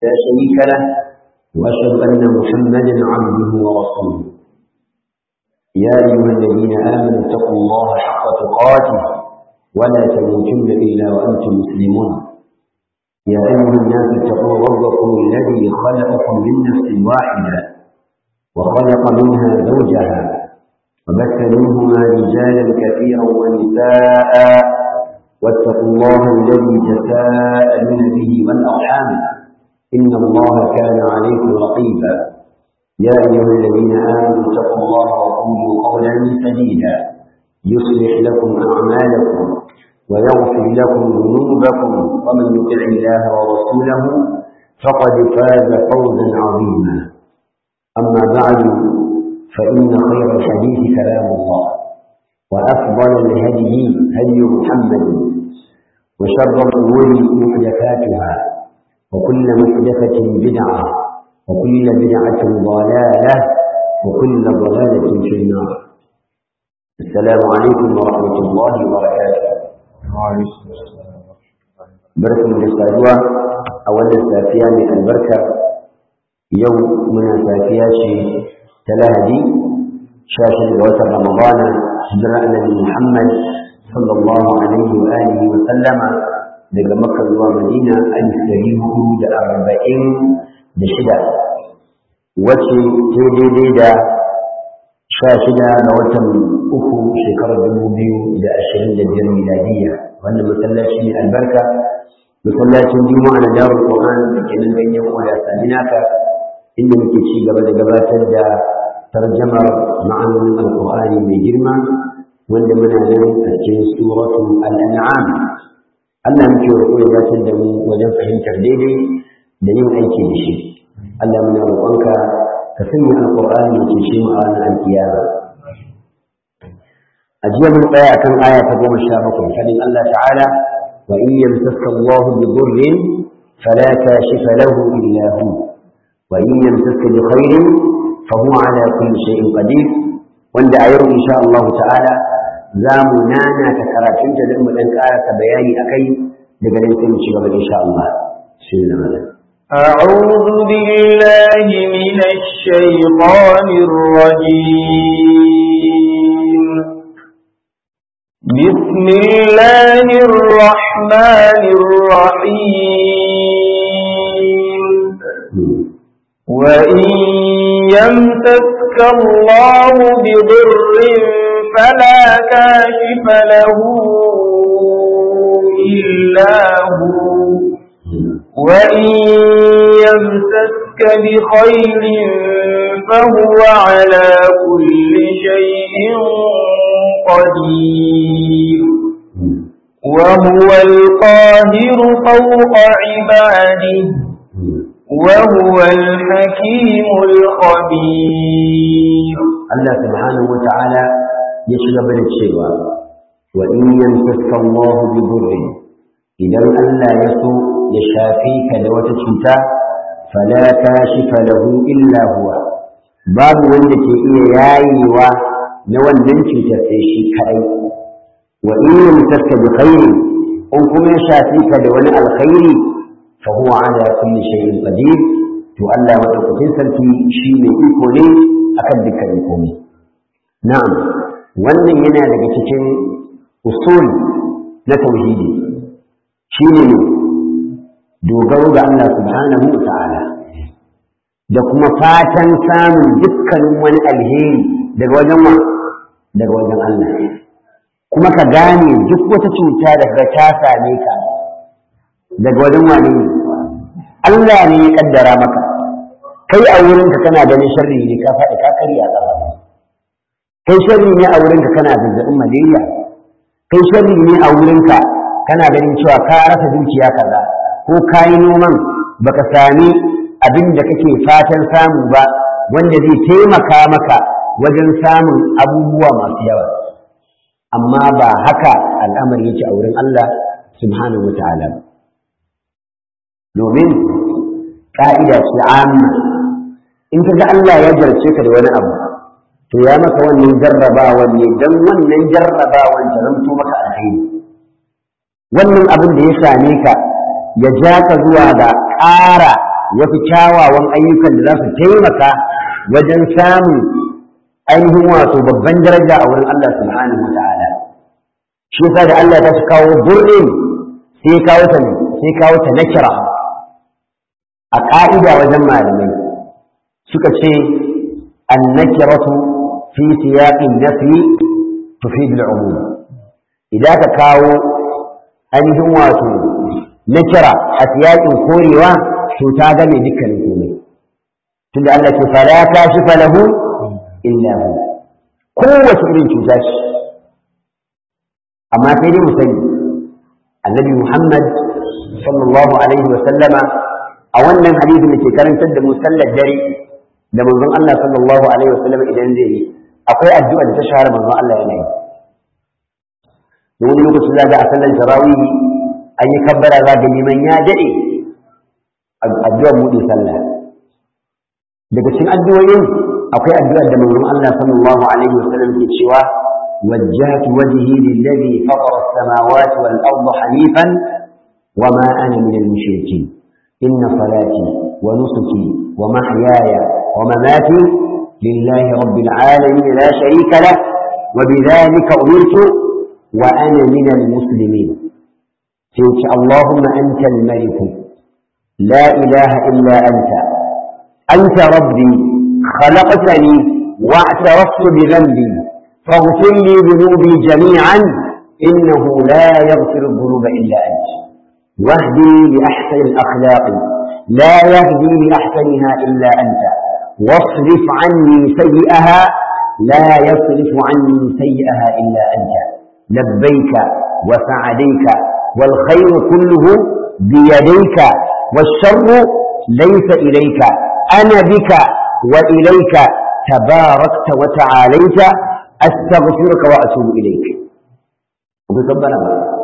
لا شريك له وأشهد أن محمدا عبده ورسوله يا أيها الذين آمنوا اتقوا الله حق تقاته ولا تموتن إلا وأنتم مسلمون يا أيها الناس اتقوا ربكم الذي خلقكم من نفس واحدة وخلق منها زوجها وبث منهما رجالا كثيرا ونساء واتقوا الله الذي تساءلون به والأرحام إن الله كان عليكم رقيبا يا أيها الذين آمنوا اتقوا الله وقولوا قولا سديدا يصلح لكم أعمالكم ويغفر لكم ذنوبكم ومن يطع الله ورسوله فقد فاز فوزا عظيما أما بعد فإن خير الحديث كلام الله وأفضل الهدي هدي محمد وشر الأمور محدثاتها وكل محدثة بدعة وكل بدعة ضلالة وكل ضلالة في النار السلام عليكم ورحمة الله وبركاته بركة من السادوة أولا سافيا من البركة يوم من سافيا شيء تلاهدي شاشة لغوة رمضان هجرة النبي محمد صلى الله عليه وآله وسلم daga makka zuwa madina alif dari hudu da arba'in da shida wacce ta daidai da sha shida ga watan uku shekarar dubu biyu da ashirin da biyar miladiyya wannan masallaci ne albarka masallacin juma'a na darul qur'an da ke nan ganyen koda saminaka inda muke ci gaba da gabatar da tarjamar ma'anonin alqur'ani mai girma wanda muna nan a cikin suratul al-an'am Allah muke roƙo ya dace da mu wajen fahimtar daidai da yin aiki da shi. Allah muna roƙonka ka sanya alƙur'ani ya cece mu a ranar alkiyama. A jiya mun tsaya akan aya ta goma sha bakwai fadin Allah ta'ala wa in yamsaka Allah bi dhurrin fala kashifa lahu illa hu wa in yamsaka bi khairin fa huwa ala kulli shay'in qadir wanda a yau insha Allah ta'ala za mu nana ta karatun da mu dan karasa bayani akai daga nan sai mu ci gaba insha Allah shi ne malam أعوذ بالله من الشيطان الرجيم بسم الله الرحمن الرحيم وإن يمسك الله بضر فلا كاشف له إلا هو وإن يمسك بخير فهو على كل شيء قدير وهو القاهر فوق عباده وهو الحكيم الخبير الله سبحانه وتعالى ya ci gaba da cewa wa in yamsaka Allah bi dhurrin idan Allah ya so ya shafe ka da wata cuta fala kashifa lahu illa huwa babu wanda ke iya yayewa na wannan cutar sai shi kadai wa in yamsaka bi khairin in kuma ya shafe ka da wani alkhairi fa huwa ala kulli shay'in qadir to Allah madaukakin sarki shi ne iko ne akan dukkan komai na'am wannan yana daga cikin usul na tauhidi shi ne dogaro ga Allah subhanahu wa ta'ala da kuma fatan samun dukkanin wani alheri daga wajen wa daga wajen Allah kuma ka gane duk wata cuta daga ta same ka daga wajen wani ne Allah ne ya kaddara maka kai a wurinka kana ganin sharri ne ka faɗi ka karya ƙafa kai sharri ne a wurinka kana zazzabin malaria kai sharri ne a wurinka kana ganin cewa ka rasa dukiya kaza ko ka yi noman baka sami abin da kake fatan samu ba wanda zai taimaka maka wajen samun abubuwa masu yawa amma ba haka al'amari yake a wurin Allah subhanahu wa ta'ala domin ƙa'ida ce amma in ka ga Allah ya jarce ka da wani abu to ya maka wannan jarrabawan ne don wannan jarrabawan ta zamto maka alheri wannan abin da ya same ka ya ja ka zuwa ga ƙara wasu kyawawan ayyukan da za su taimaka wajen samun ainihin wato babban daraja a wurin Allah subhanahu wa ta'ala shi yasa da Allah ta kawo burrin sai kawo ta sai kawo ta nakira a ƙa'ida wajen malamai suka ce annakiratu fi siyaqin nafi tufid al-umum idan ka kawo ainihin wato nakira a siyaqin korewa to ta game dukkanin komai tunda Allah ke fala kashifa lahu illa hu kowace irin cuta ce amma sai dai mu sani annabi Muhammad sallallahu alaihi wa sallama a wannan hadisi da ke karantar da musallar dare da manzon Allah sallallahu alaihi wa sallama idan zai yi akwai addu'a da ta shahara manzon Allah yana yi da wani lokacin za ga a sallar tarawih an yi kabbara za ga liman ya dade addu'ar buɗe sallah daga cikin addu'o'in akwai addu'ar da manzon Allah sallallahu alaihi wa sallam ke cewa وجهت وجهي للذي فطر السماوات والأرض حنيفا وما أنا من المشركين إن صلاتي ونسكي ومحياي ومماتي لله رب العالمين لا شريك له وبذلك أمرت وأنا من المسلمين فيك اللهم أنت الملك لا إله إلا أنت أنت ربي خلقتني واعترفت بذنبي فاغفر لي ذنوبي جميعا إنه لا يغفر الذنوب إلا أنت واهدني لأحسن الأخلاق لا يهدي لأحسنها إلا أنت واصرف عني سيئها لا يصرف عني سيئها إلا أنت لبيك وسعديك والخير كله بيديك والشر ليس إليك أنا بك وإليك تباركت وتعاليت أستغفرك وأتوب إليك وبكبر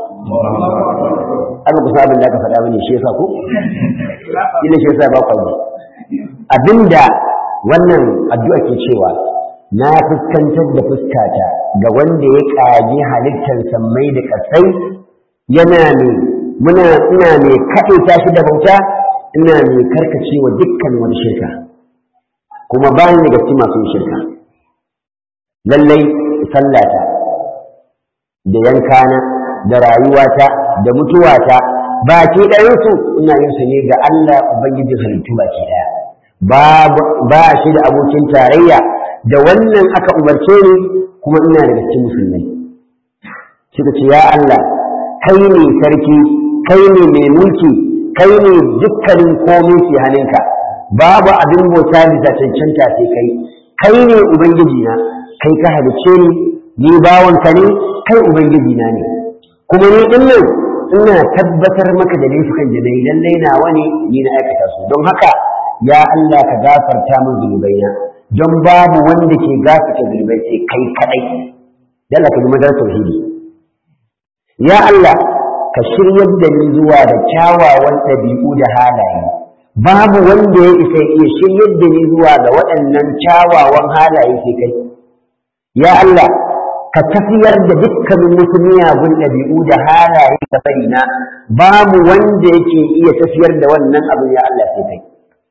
أنا قصاب الله كفر أبني شيء فاكو إلا شيء فاكو abinda wannan addu'a ke cewa na fuskantar da fuskata ga wanda ya ƙage halittar sammai da ƙasai yana ne muna ina mai kaɗaita shi da bauta ina mai karkacewa dukkan wani shirka kuma bayan daga cikin masu shirka lallai sallata da yankana da rayuwata da mutuwata baki ɗayansu ina yin su ne ga Allah Ubangijin halittu baki ɗaya ba shi da abokin tarayya da wannan aka umarce ni kuma ina daga cikin musulmai suka ce ya Allah kai ne sarki kai ne mai mulki kai ne dukkanin komai ke hannunka babu abin bauta bisa cancanta sai kai kai ne ubangiji na kai ka halicce ni ni bawanka ne kai ubangiji na ne kuma ni din nan ina tabbatar maka da laifukan da nayi lallai nawa ne ni na aikata su don haka ya Allah ka gafarta min zunubaina don babu wanda ke gafarta zunubai sai kai kadai dalla ka ji madar tauhidi ya Allah ka shiryar da ni zuwa da kyawawan ɗabi'u da halaye babu wanda ya isa iya shiryar da ni zuwa ga waɗannan kyawawan halaye sai kai ya Allah ka tafiyar da dukkanin wasu miyagun ɗabi'u da halaye da farina babu wanda yake iya tafiyar da wannan abin ya Allah sai kai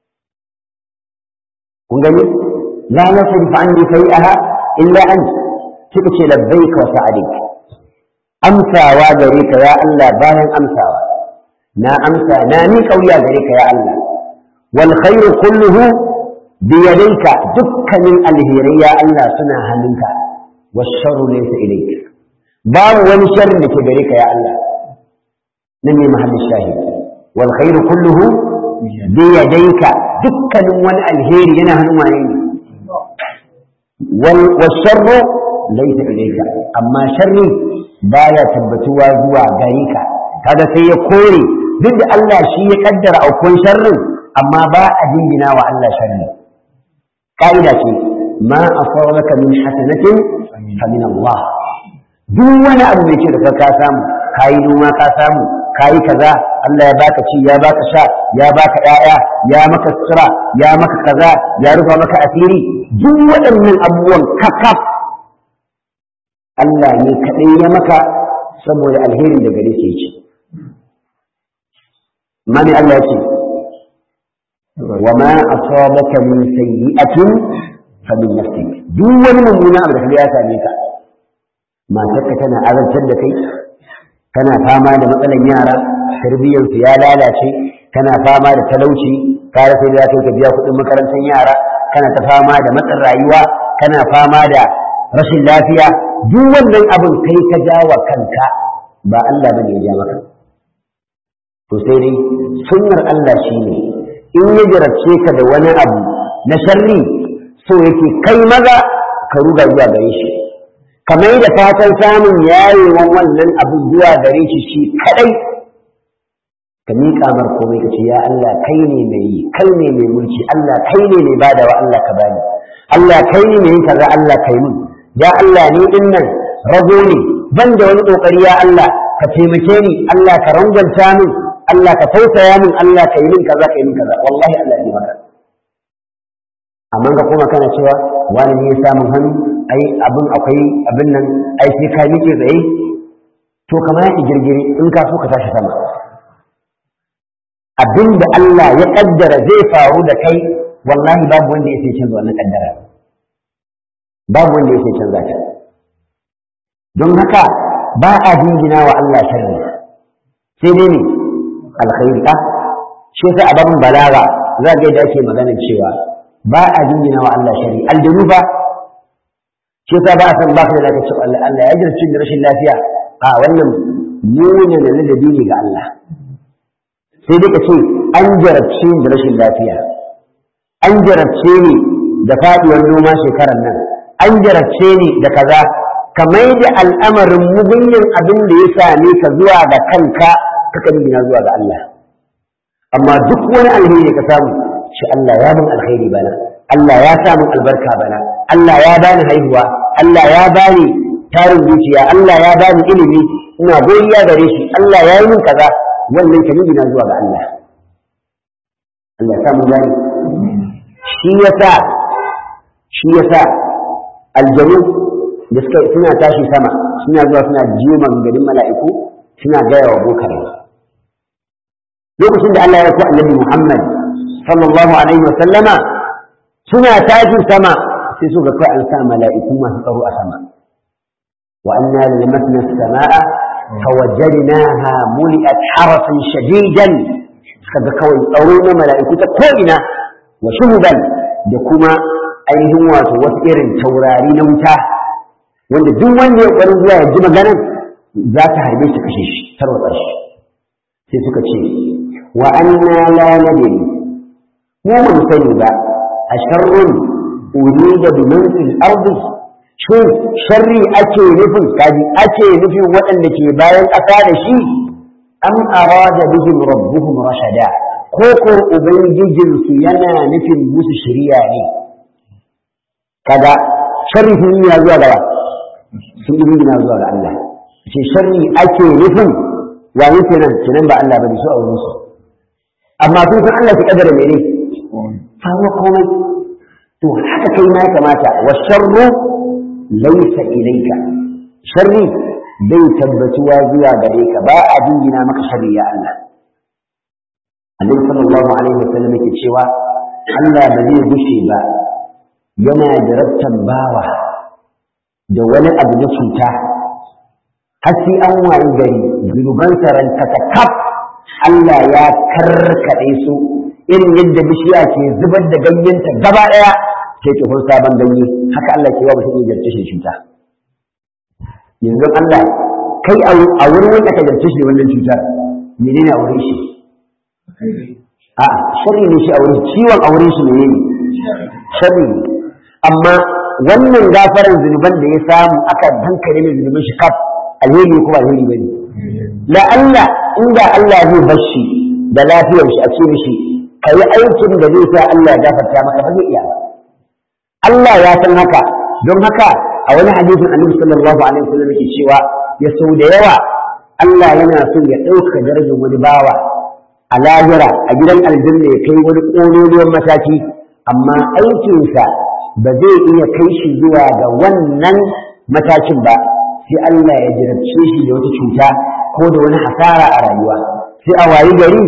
kun gani la yasrif anni sai'aha illa anta suka ce labbaika wa sa'adik amsawa gare ka ya Allah bayan amsawa na amsa na ni kauya gare ka ya Allah wal khairu kulluhu bi yadayka dukkanin alheri ya Allah suna hannunka was sharru laysa ilayka babu wani sharri da ke gare ka ya Allah nan ne mahallin shahid wal khairu kulluhu bi yadayka dukkanin wani alheri yana hannun wane ne wal sharru laysa ilayka amma sharri baya tabbatuwa zuwa gare ka kaga sai ya kore duk da Allah shi ya kaddara aukun sharrin amma ba a jingina wa Allah sharri ka'ida ce ma asabaka min hasanatin fa min Allah duk wani abu mai ce da ka samu kayi noma ka samu kayi kaza Allah ya baka ci ya baka sha ya baka ƴaƴa ya maka sutura ya maka kaza ya rufa maka asiri duk waɗannan abubuwan kakaf Allah ne kaɗai ya maka saboda alherin da gare shi ce. Mani Allah ce, wa ma asabaka min sayyi'atin fa min nafsik duk wani mummuna abu da kaga ya same ka matarka tana azantar da kai kana fama da matsalan yara tarbiyyarsu ya lalace kana fama da talauci ka rasa da ka biya kuɗin makarantar yara kana ta fama da matsin rayuwa kana fama da rashin lafiya duk wannan abin kai ka jawa kanka ba Allah bane ya ja maka to sai dai sunnar Allah shine in ya jarabce ka da wani abu na sharri so yake kai maza ka ruga zuwa gare shi kamar da fatan samun yayewan wannan abu zuwa gare shi shi kadai ka miƙa mar komai ka ce ya Allah kai ne mai yi kai ne mai mulki Allah kai ne mai badawa Allah ka bani Allah kai ne mai yin kaza Allah kai mun ya Allah ni din nan rago ne ban da wani kokari ya Allah ka taimake ni Allah ka rangwanta min Allah ka tausaya min Allah ka yi min kaza ka yi min kaza wallahi Allah ya maka amma ga kuma kana cewa wani ne ya samu hannu ai abin akwai abin nan ai sai ka miƙe tsaye to kamar ya girgire in ka so ka tashi sama abin da Allah ya kaddara zai faru da kai wallahi babu wanda ya sai canza wannan kaddara babu wanda ya sai canza ta don haka ba a jingina wa Allah sharri sai dai ne alkhairi a shi yasa a babin balaga za ga yadda ake magana cewa ba a jingina wa Allah sharri aljanu ba shi yasa ba a san ba ka da zaka ce Allah Allah ya jirci da rashin lafiya a wannan munin da ladabi ne ga Allah sai dai ka ce an jarabce da rashin lafiya an jarabce ni da faɗuwar noma shekarar nan an jarabce ni da kaza ka mai da al'amarin mugunyin abin da ya same ka zuwa ga kanka kaka nuna zuwa ga Allah amma duk wani alheri ka samu shi Allah ya min alheri bana Allah ya sa min albarka bana Allah ya bani haihuwa Allah ya bani tarin zuciya Allah ya bani ilimi ina godiya gare shi Allah ya yi min kaza wannan ka nuna zuwa ga Allah Allah ya samu gani shi yasa shi yasa aljanu da suka suna tashi sama suna zuwa suna jiyo maganganun mala'iku suna gaya wa bokare lokacin da Allah ya ku annabi Muhammad sallallahu alaihi wa sallama suna tashi sama sai suka kai an sa mala'iku masu tsaro a sama wa anna lamasna as-samaa fawajadnaha muli'at harasan shadidan suka ga kawai tsaro na mala'iku ta ko'ina wa shuhuban da kuma ainihin wato wasu irin taurari na wuta wanda duk wanda ya ƙwarin zuwa ya ji maganan za ta harbe shi kashe shi tarwatsa shi sai suka ce wa anna la nadri mu mun sani ba a sharrun urida bi man fil ardi shin sharri ake nufin kaji ake nufin waɗanda ke bayan ƙasa da shi am arada bihim rabbuhum rashada ko ko ubangijinsu yana nufin musu shari'a ne kaga sharri sun yi zuwa gaba sun yi gina zuwa ga Allah ce sharri ake nufin wa ne kenan kenan ba Allah bane su a wurin su amma sun san Allah ki kadara mene fa huwa komai to haka kai ma ya kamata wa sharru laysa ilayka sharri bai tabbatuwa zuwa gare ka ba a jingina maka sharri ya Allah Annabi sallallahu alaihi wasallam yake cewa Allah ba zai gushe ba yana jarabtan bawa da wani abu na cuta har sai an wayi gari zunuban ranka ta kaf Allah ya karkaɗe su irin yadda bishiya ke zubar da ganyenta gaba ɗaya ke tsohon sabon ganye haka Allah ke wa mutum ya jarce shi cuta yanzu Allah kai a wurin wanda ka jarce shi wannan cutar menene a wurin shi a sharri ne shi a wurin ciwon a wurin shi menene sharri ne amma wannan gafaran zunuban da ya samu aka dankare mai zunuban shi kaf alheri ko ba alheri bane la Allah inda Allah zai bar shi da lafiyar shi a ce mishi kai aikin da zai sa Allah ya gafarta maka ba zai iya ba Allah ya san haka don haka a wani hadisin Annabi sallallahu alaihi wasallam yake cewa ya sau da yawa Allah yana so ya ɗauka darajar wani bawa a lahira a gidan aljanna ya kai wani ƙololuwan mataki amma aikinsa ba zai iya kai shi zuwa ga wannan matakin ba sai Allah ya jarabce shi da wata cuta ko da wani hasara a rayuwa sai a wayi gari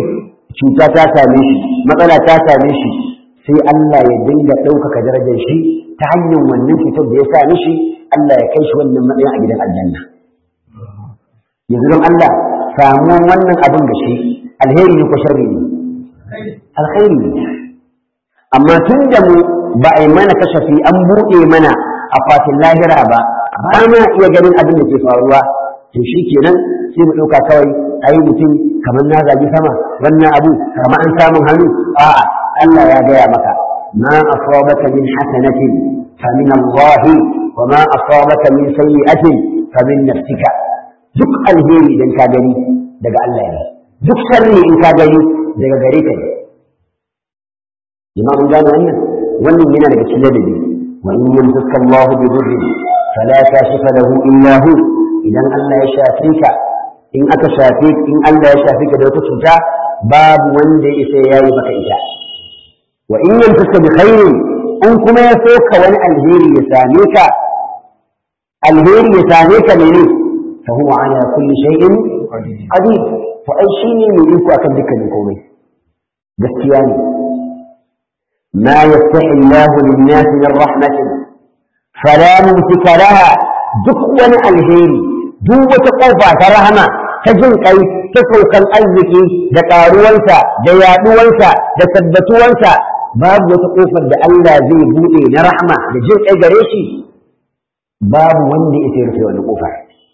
cuta ta same shi matsala ta same shi sai Allah ya dinga ɗaukaka darajar shi ta hanyar wannan cutar da ya sa mishi Allah ya kai shi wannan matsayin a gidan aljanna yanzu don Allah samuwan wannan abin da shi alheri ne ko sharri ne alheri ne amma tun da mu ba a yi mana kashafi an buɗe mana a fatin lahira ba ba ma iya ganin abin da ke faruwa to shi kenan sai mu ɗauka kawai ai mutum kamar na zagi sama wannan abu kamar an samun hannu a'a Allah ya gaya maka ma asabaka min hasanatin fa min Allah wa ma asabaka min sayyi'atin fa min nafsika duk alheri idan ka gani daga Allah ne duk sharri in ka gani daga gare ka ne jama'a mun gane wannan wannan yana daga cikin ladabi wa in yamsaka Allah bi dhurrin fala kashifa lahu illa hu idan Allah ya shafe ka in aka shafe in Allah ya shafe ka da wata cuta babu wanda ya isa yayi maka ita wa in yamsaka bi khairin in kuma ya soka wani alheri ya same ka alheri ya same ka ne ne fa huwa ala kulli shay'in qadir to ai shine mai iko akan dukkanin komai gaskiya ne ما يفتح الله للناس من رحمة فلا ممسك لها دكوا الهيري دوة قوفة رحمة تجن قي تسوق الأزك دقاروانسا ديادوانسا دثبتوانسا باب وتقوفة دا الله زي بوئي نرحمة لجن قي قريشي باب وندي إثير في ونقوفة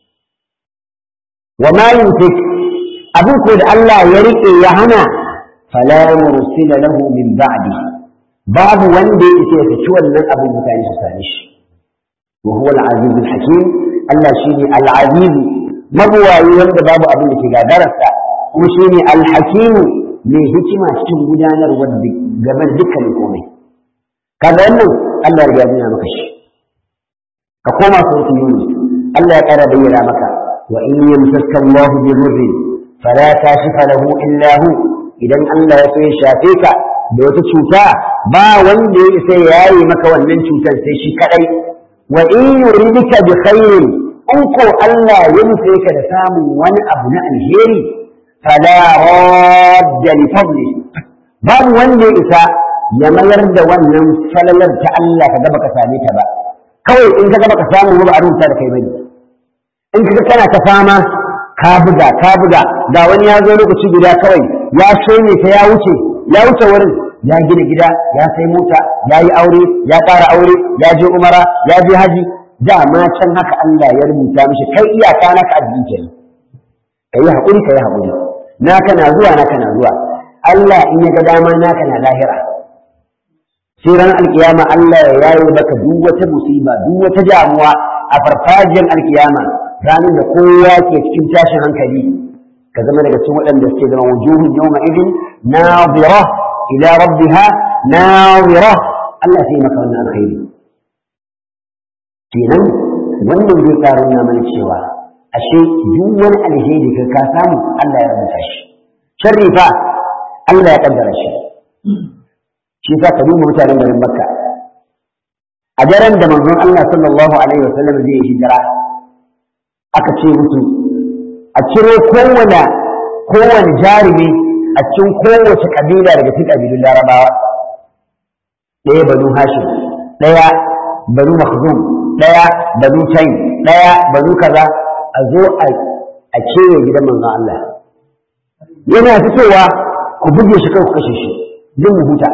وما يمسك أبوك الله يريك يهنا فلا مرسل له من بعده babu wanda ya isa ya fici wannan abin mutane su same shi wa huwa al-aziz al-hakim Allah shine al-aziz mabuwayi wanda babu abin da ke gadararsa kuma shine al-hakim mai hikima cikin gudanarwar game da dukkanin komai kaga wannan Allah ya riga ya maka shi ka koma sautin Yunus Allah ya kara bayyana maka wa in yamsaka Allah bi dhurrin fala kashifa lahu illa hu idan Allah ya so ya shafe ka da wata cuta ba wanda ya isa ya yi maka wannan cutar sai shi kadai wa in yuridika bi khairin in ko Allah ya nufe ka da samun wani abu na alheri fala radda li fadli babu wanda ya isa ya mayar da wannan falalar ta Allah ka gaba ka same ta ba kawai in ka gaba ka samu ba a rubuta da kai bane in ka kana ta fama ka buga ka buga ga wani ya zo lokaci guda kawai ya shone ta ya wuce ya wuce wurin ya gina gida ya sai mota ya yi aure ya ƙara aure ya je umara ya je haji dama can haka Allah ya rubuta mishi kai iyaka naka addini kenan ka yi haƙuri ka yi haƙuri naka na zuwa naka na zuwa Allah in ya ga dama naka na lahira sai ran alkiyama Allah ya yayo maka duk wata musiba duk wata damuwa a farfajiyar alkiyama ranar da kowa ke cikin tashin hankali ka zama daga cikin waɗanda suke zama wujuhun yawma idin nadira ila rabbiha nadira Allah sai maka wannan alkhairi kenan wannan zai ƙara nuna mana cewa ashe duk wani alheri ka ka samu Allah ya rubuta shi sharri fa Allah ya kaddara shi shi yasa ka duba mutanen garin Makka a daren da manzon Allah sallallahu alaihi wasallam zai hijira aka ce musu a ciro kowane kowane jarumi a cikin kowace kabila daga cikin kabilun larabawa ɗaya banu hashim ɗaya banu makhzum ɗaya banu taym ɗaya banu kaza a zo a kewaye gidan manzon Allah yana fitowa ku buge shi kai ku kashe shi zan mu huta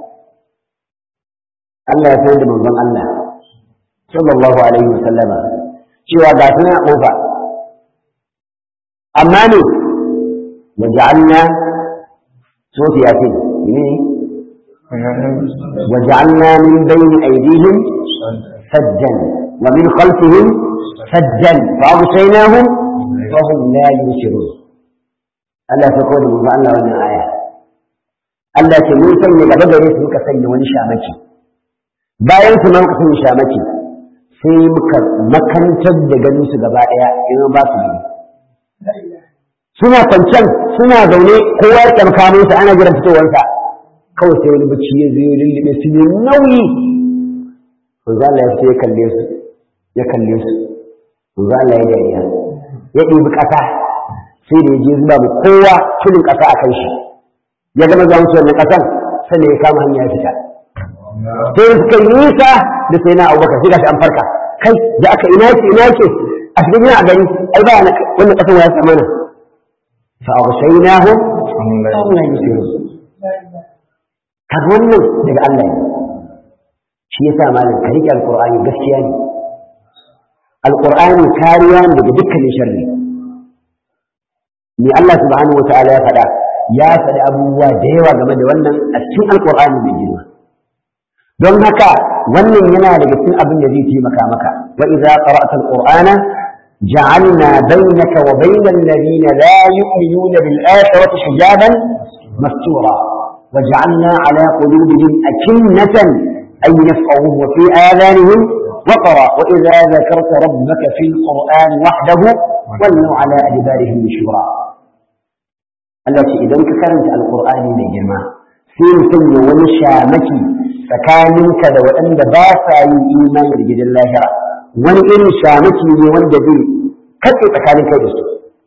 Allah ya sanar da manzon Allah sallallahu alaihi wa sallama cewa ga suna kofa amma ne waja'alna sofi yasin ne وجعلنا من بين أيديهم سدا ومن خلفهم سدا فأغشيناهم فهم لا يبصرون ألا تقول من الله ومن آية ألا تنون سنة قبل يسمك سنة ونشامك bayan su man kasan shamaki sai muka makantar da ganin su gaba ɗaya idan ba su gani suna kwancen suna zaune kowa ya kyamkamo su ana jiran fitowarsa kawai sai wani bacci ya zo lullube su ne nauyi manzo Allah ya ce ya kalle su ya kalle su manzo Allah ya dariya ya ɗibi ƙasa sai da ya je zuba mu kowa tudun ƙasa a kan shi ya gama zuwa musu wannan ƙasar sannan ya kama hanya ya fita sai suka yi nisa da sai na abubakar sai gashi an farka kai da aka ina yake ina yake a cikin yana a gani ai ba wannan ƙasar ya sa mana fa aghshaynahum Allah ya shiru kaga wannan daga Allah ne shi yasa malam ka rike alqur'ani gaskiya ne alqur'ani kariya ne daga dukkanin sharri ni Allah subhanahu wataala ya faɗa ya faɗi abubuwa da yawa game da wannan a cikin alqur'ani mai girma don haka wannan yana daga cikin abin da zai taimaka maka wa idza qara'ta alqur'ana ja'alna bainaka wa bainal ladina la yu'minuna bil akhirati hijaban mastura وجعلنا على قلوبهم أكنة أن يفقهوه وفي آذانهم وقرا وإذا ذكرت ربك في القرآن وحده ولوا على أدبارهم نشورا التي إذا كانت القرآن من جماعة في سن ونشامك tsakaninka da waɗanda ba sa yin imani da gidan lahira wani irin shamaki ne wanda zai katse tsakanin kai da su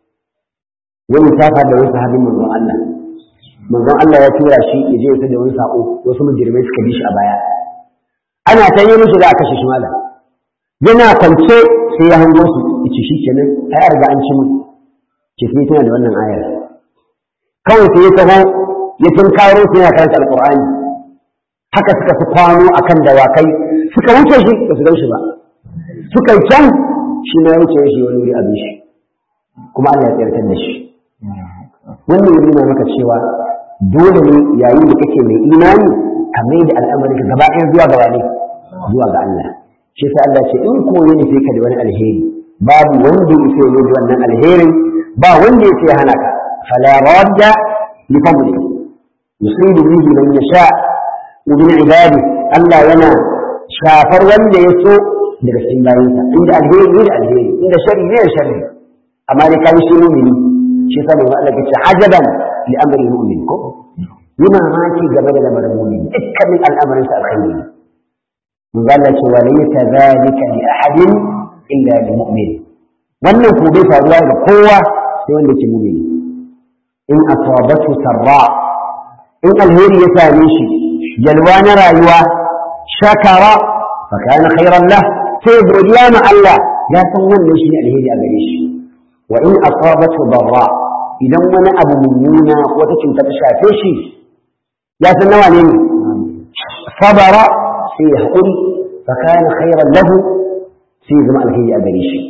wani safa da wani sahabin manzon Allah manzon Allah ya tura shi ya je ya da wani sako wasu mujirmai suka bi shi a baya ana ta yi mishi da aka shi malam yana kwance sai ya hango su yace shi kenan ai an riga an ci mun ke sai tana da wannan ayar kawai sai ya taho ya tunkaro su yana karanta alqur'ani haka suka fi kwano akan dawakai suka wuce shi ba su gan shi ba suka yi can shi ma ya wuce shi wani wuri abin shi kuma Allah ya tsirtar da shi wannan ya nuna maka cewa dole ne yayin da kake mai imani ka mai da al'amarin ka gaba ɗaya zuwa gaba ne zuwa ga Allah shi sai Allah ce in koyi ne sai ka da wani alheri babu wanda ya sai da wannan alherin ba wanda ya sai hana ka fala radda li fadli yusibu bihi man yasha min ibadi Allah yana shafar wanda ya so daga cikin bayinsa inda alheri ne da alheri inda sharri ne da sharri amma dai kai shi mu'mini shi sa mai Allah ce ajaban li amri mu'min ko yi mamaki game da lamarin mu'min dukkanin al'amarin sa alkhairi mun ga Allah ce walaysa zalika li ahadin illa lil mu'min wannan ko bai faruwa ga kowa sai wanda ke mu'mini in asabatu sarra in alheri ya same shi yalwa na rayuwa shakara fa kana khairan lah sai godiya ma Allah ya san wannan shi ne alheri a gare shi wa in asabatu darra idan wani abu mummuna wata cuta ta shafe shi ya san nawa ne sabara sai ya haƙuri fa kana khairan lahu sai zama alheri a gare shi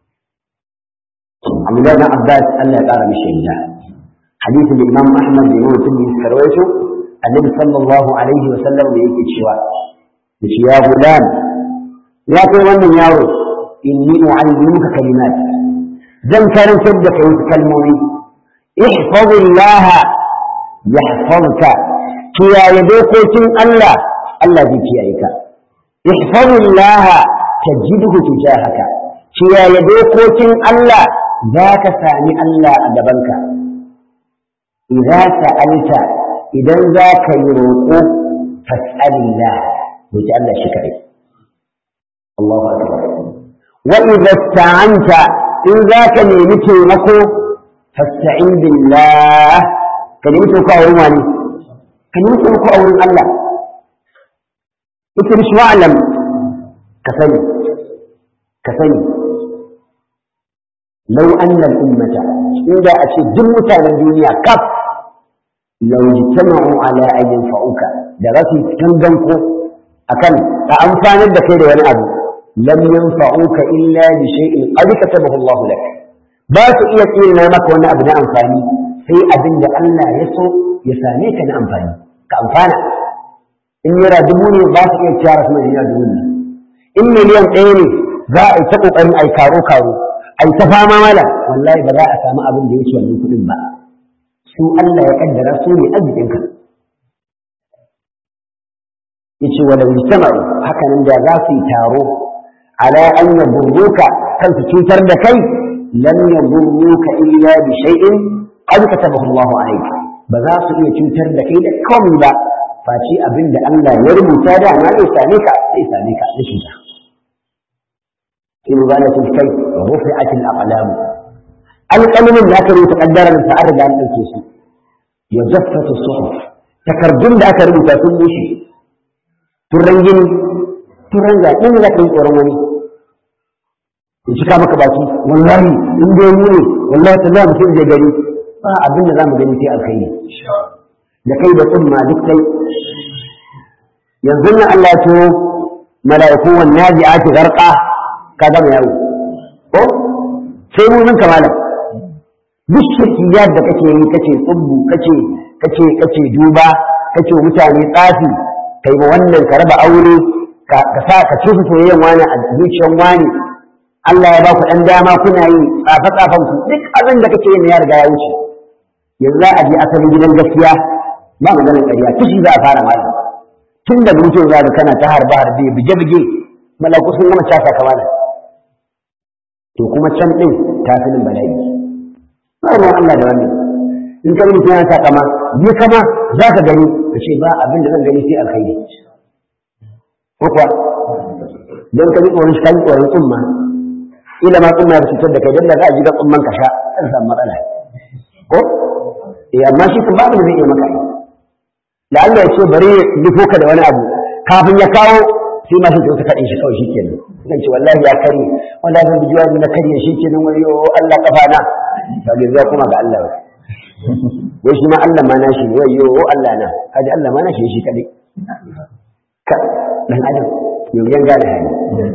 Abdullah bin Abbas Allah ya ƙara mishi yadda hadisin da Imam Ahmad da Imam Tirmidhi suka rawaito Annabi sallallahu alaihi wa sallam da yake cewa yace ya gulam ya kai wannan yaro inni u'allimuka kalimat zan karantar da kai wasu kalmomi ihfazillah yahfazka kiyaye dokokin Allah Allah zai kiyaye ka ihfazillah tajidhu tujahaka kiyaye dokokin Allah za ka sami Allah a gabanka idza sa'alta idan za ka yi roƙo fas'alillah roki Allah shi kadai Allahu akbar wa idza sta'anta in za ka nemi taimako fasta'in billah ka nemi taimako a wurin wani ka nemi taimako a wurin Allah ita mishi wa'alam ka sani ka sani lau annal ummata inda a ce duk mutanen duniya kaf lau jitama'u ala an yanfa'uka da rafi tangan ko akan a amfanar da kai da wani abu lam yanfa'uka illa bi shay'in qad katabahu Allah lak ba su iya tsina maka wani abu na amfani sai abin da Allah ya so ya same ka na amfani ka amfana in naira dubu ne ba su iya ciyara su naira dubu ne in miliyan ɗaya ne za a yi ta ƙoƙarin a yi karo karo a yi ta fama mala wallahi ba za a samu abin da ya wuce wannan kuɗin ba su Allah ya kaddara su ne arzikinka yace wa law jama'u haka nan da za su yi taro ala an yadurruka kan su cutar da kai lam yadurruka illa bi shay'in qad katabahu Allahu alayka ba za su iya cutar da kai da komai ba face abin da Allah ya rubuta da ma zai same ka zai same ka da cuta in zalatul kai rufi'at al aqlam alqalamin da aka rubuta kaddaran sa an riga an dauke su ya jaffata suhuf takardun da aka rubuta sun bushe turan gini turan ga in za ka yi tsoron wani in cika maka baki wallahi in dai mu ne wallahi ta za mu sai je gari ba abin da za mu gani sai alkhairi da kai da tsumma duk kai yanzu nan Allah ya turo mala'iku wan nazi'ati gharqa ka gama yawo ko sai mu nan kamala duk shirkiyar da kake yi kace tsubbu kace kace kace duba kace mutane tsafi kai ma wannan ka raba aure ka sa ka ci soyayyen wani a zuciyar wani Allah ya ba ku dan dama kuna yi tsafa tsafan ku duk abin da kake yi ya riga ya wuce yanzu za a je asalin gidan gaskiya ba maganar ƙarya kishi za a fara malam tun da mutum za ka kana ta harba harbe bige bige malaku sun gama casa kama da to kuma can din tasirin bala'i ba ruwan Allah da wannan in ka mutum yana takama yi kama za ka gani ka ce ba abin da zan gani sai alkhairi ko kuwa don ka ji tsoron shi ka ji tsoron tsumma ila ma tsumma ya fitar da kai don da za a ji ga tsumman ka sha kan samu matsala ko eh amma shi kan babu da zai iya maka yi da Allah ya ce bari ya nufo ka da wani abu kafin ya kawo sai ma shi ta kaɗe shi kawai shi kenan zan ce wallahi ya karye wallahi zan bijiwa na karye shi kenan wani yo Allah kafa na ba ga zai kuma ga Allah wai shi ma Allah ma nashi ne wai yo Allah na kaji Allah ma nashi shi kaɗai ka dan adam yau yan gane hali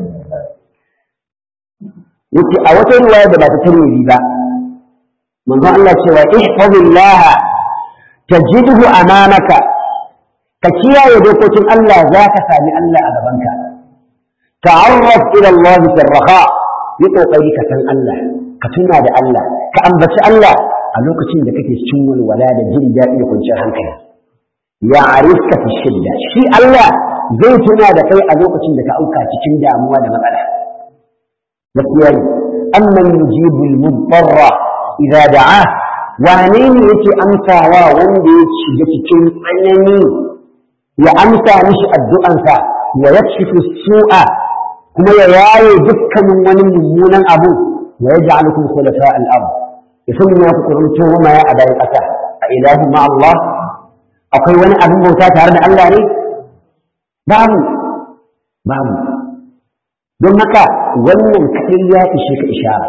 yace a wata riwaya da ba ta tarwiri ba manzon Allah cewa ihfazillah tajidhu amamaka ka kiyaye dokokin Allah za ka sami Allah a gabanka ta'arraf ila Allah fi raha yi kokari ka san Allah ka tuna da Allah ka ambaci Allah a lokacin da kake cikin walwala da jin daɗi da kwanciyar hankali ya arifka fi shidda shi Allah zai tuna da kai a lokacin da ka auka cikin damuwa da matsala gaskiya ne amman yujibul mudarra idza da'a wane ne yake amsawa wanda ya shiga cikin tsanani ya amsa mishi addu'ansa wa yakshifu su'a kuma ya yaye dukkanin wani mummunan abu wa yaj'alukum khulafa al-ard ya sanya ku kurunto ma ya abayin ƙasa a ilahu ma Allah akwai wani abin bauta tare da Allah ne babu babu don haka wannan kaɗai ya ishe ka ishara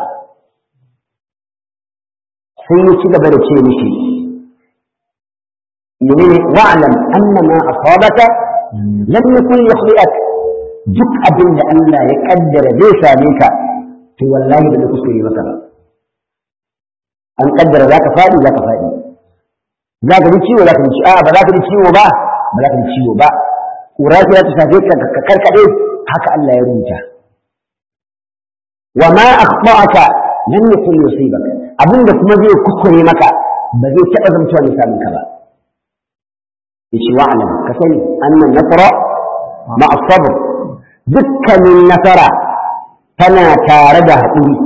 sai ya ci gaba da ce mishi menene wa'lam anna ma asabaka lam yakun yukhli'ak duk abin da Allah ya kaddara zai same ka to wallahi da kuskure maka ba an kaddara zaka fadi zaka fadi zaka ji ciwo zaka ji ciwo a ba zaka ji ciwo ba ba zaka ji ciwo ba kura ta ta shafe ka ka karkade haka Allah ya rubuta wa ma akhta'aka lam yakun yusibaka abinda kuma zai kuskure maka ba zai taɓa zamtowa misalin ka ba yace wa'lam ka sani annan nasara ma as-sabr dukkanin nasara tana tare da haƙuri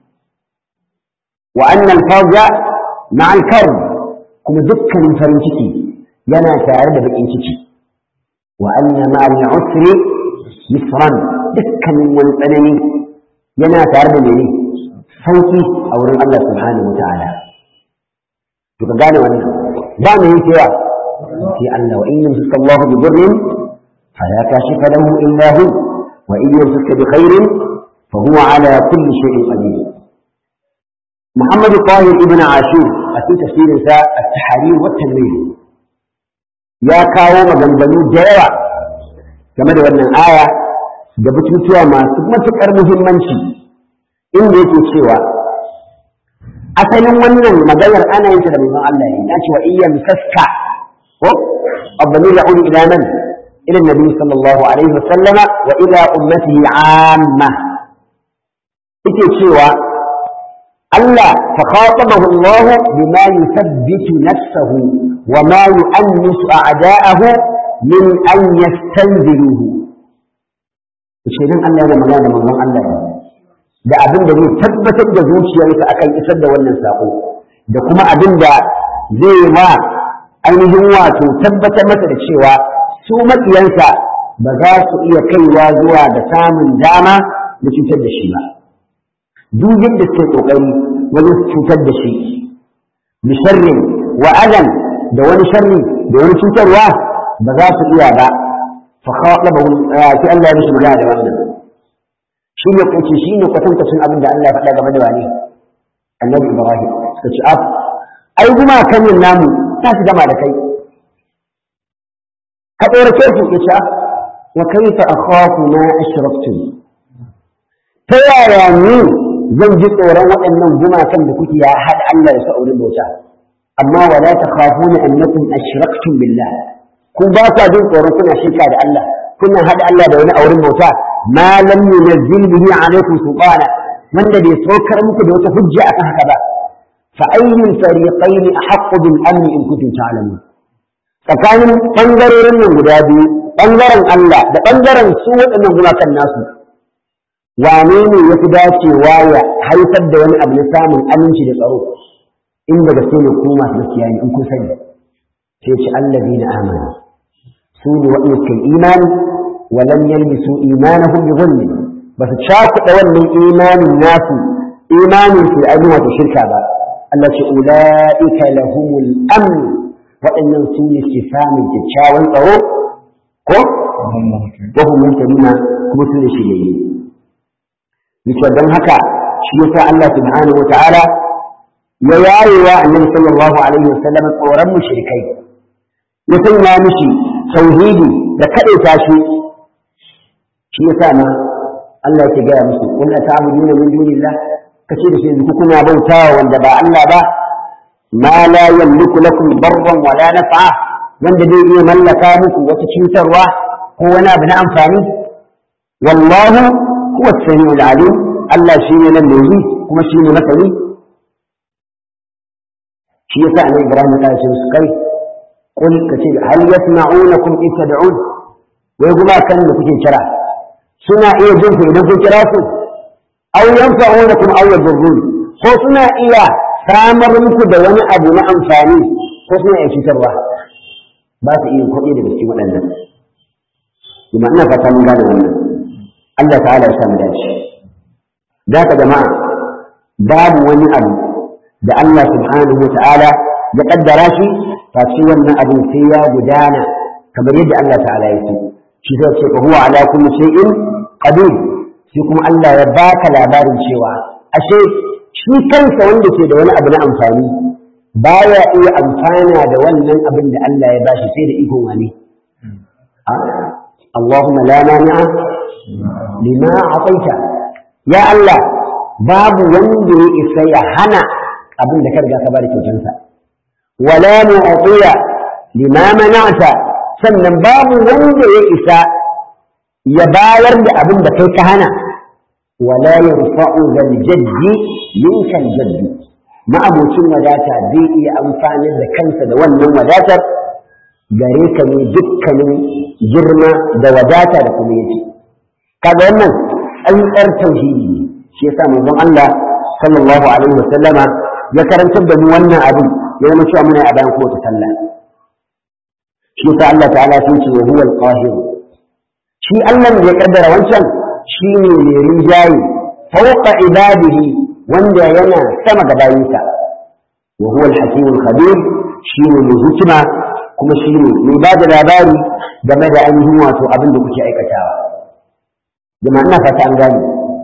wa annal farja ma al-karb kuma dukkanin farin ciki yana tare da bakin ciki wa anna ma al-usri yusran dukkanin wani tsanani yana tare da mene sauki a wurin Allah subhanahu wa ta'ala to ka gane wannan ba mu yi cewa sai Allah wa in yamsaka Allah bi dhurrin fala kashifa lahu illa hu wa in yamsaka bi khairin fa huwa ala kulli shay'in qadir Muhammad Tahir ibn Ashur a cikin tafsirin sa at-tahrir wa tanwir ya kawo maganganu da yawa game da wannan aya da batutuwa masu matuƙar muhimmanci inda yake cewa asalin wannan maganar ana yin ta da manzon Allah ne ya ce wa iyyan saska ko abdamir ya'udu ila man ila nabi sallallahu alaihi wa sallama wa ila ummatihi amma yake cewa Allah fa khatabahu Allah bima yuthabbitu nafsahu wa ma yu'annisu a'da'ahu min an yastanziruhu shi nan Allah yana magana da manzon Allah ne da abin da zai tabbatar da zuciyarsa akan isar da wannan sako da kuma abin da zai ma ainihin wato tabbatar masa da cewa su maƙiyansa ba za su iya kaiwa zuwa da samun dama da cutar da shi ba duk yadda suke kokari wajen cutar da shi bisharrin wa adan da wani sharri da wani cutarwa ba za su iya ba fa khatabahu sai Allah ya mishi magana da wannan shi ne kace shi ne kwatankwacin abin da Allah ya faɗa game da wani annabi Ibrahim suka ce ab ai kuma kan yin namu ta su gama da kai ka tsorace su ya ce wa kaifa akhafu ma ashraktum ta yaya ni zan ji tsoron waɗannan gumakan da kuke ya haɗa Allah da su a wurin bauta amma wala takhafuna annakum ashraktum billah ku ba ku jin tsoron kuna shirka da Allah kuna haɗa Allah da wani a wurin bauta ma lam yunzil bihi alaykum sultana wanda bai saukar muku da wata hujja akan haka ba fa ayyul fariqayn ahaqqu bil amn in kuntum ta'lamun tsakanin bangarorin nan guda biyu bangaren Allah da bangaren su waɗannan gumakan nasu wane ne ya fi dacewa ya haifar da wani abu na samun aminci da tsaro in da gaske ne ku masu gaskiya ne in kun sani sai ce allazi na amana su ne waɗanda suka imani wa lam yalbisu imanahum bi dhulmi ba su cakuɗa wannan imanin nasu imanin su da ainihin wato shirka ba Allah ce ula'ika lahumul amn waɗannan su ne ke samun kyakkyawan tsaro ko wa hum muhtaduna kuma su ne shiryayye yace don haka shi yasa Allah subhanahu wataala ya yayewa annabi sallallahu alaihi wasallam tsoron mushrikai ya sanya mishi tauhidi da kadaita shi shi yasa ma Allah yake gaya musu qul ata'buduna min dunillah kace da shi ku kuna bautawa wanda ba Allah ba ma la yamliku lakum darran wala naf'a wanda zai iya mallaka muku wata cutarwa ko wani abu na amfani wallahu huwa as-sami'ul 'alim Allah shi ne nan da yi kuma shi ne masani shi yasa annabi Ibrahim ya ce su kai qul kace hal yasma'unakum in tad'un wai kuma kan da kuke kira suna iya jin ku idan kun kira su aw yanfa'unakum aw yadurrun ko suna iya samar muku da wani abu na amfani ko suna iya cutarwa ba su iya kuɗi daga cikin waɗannan kuma ina fata mun gane wannan Allah ta'ala ya samu dace da ka jama'a babu wani abu da Allah subhanahu wa ta'ala ya kaddara shi face wannan abin sai ya gudana kamar yadda Allah ta'ala ya ce shi zai ce fa huwa ala kulli shay'in qadir shi kuma Allah ya baka labarin cewa ashe shi kansa wanda ke da wani abu na amfani baya iya amfana da wannan abin da Allah ya bashi sai da ikon wani Allahumma la mani'a lima ataita ya Allah babu wanda ya isa ya hana abin da ka riga ka bada kyautansa wala mu'tiya lima mana'ta sannan babu wanda ya isa ya bayar da abin da kai ka hana wala yarfa'u zal jaddi minka jaddi ma'abocin wadata zai iya amfani da kansa da wannan wadatar gare ka ne dukkanin girma da wadata da kuma yake kaga wannan tsantsar tauhidi ne shi yasa manzon Allah sallallahu alaihi wa sallama ya karantar da mu wannan abin ya zama cewa muna a bayan kowace sallah shi yasa Allah ta'ala sun ce wa huwa al-qahir shi Allah da ya kaddara wancan shi ne mai rinjaye fawqa ibadihi wanda yana sama ga bayinsa wa huwa al-hakim al-khabir shi ne mai hikima kuma shi ne mai ba da labari game da ainihin wato abin da kuke aikatawa jama'a ina fata an gane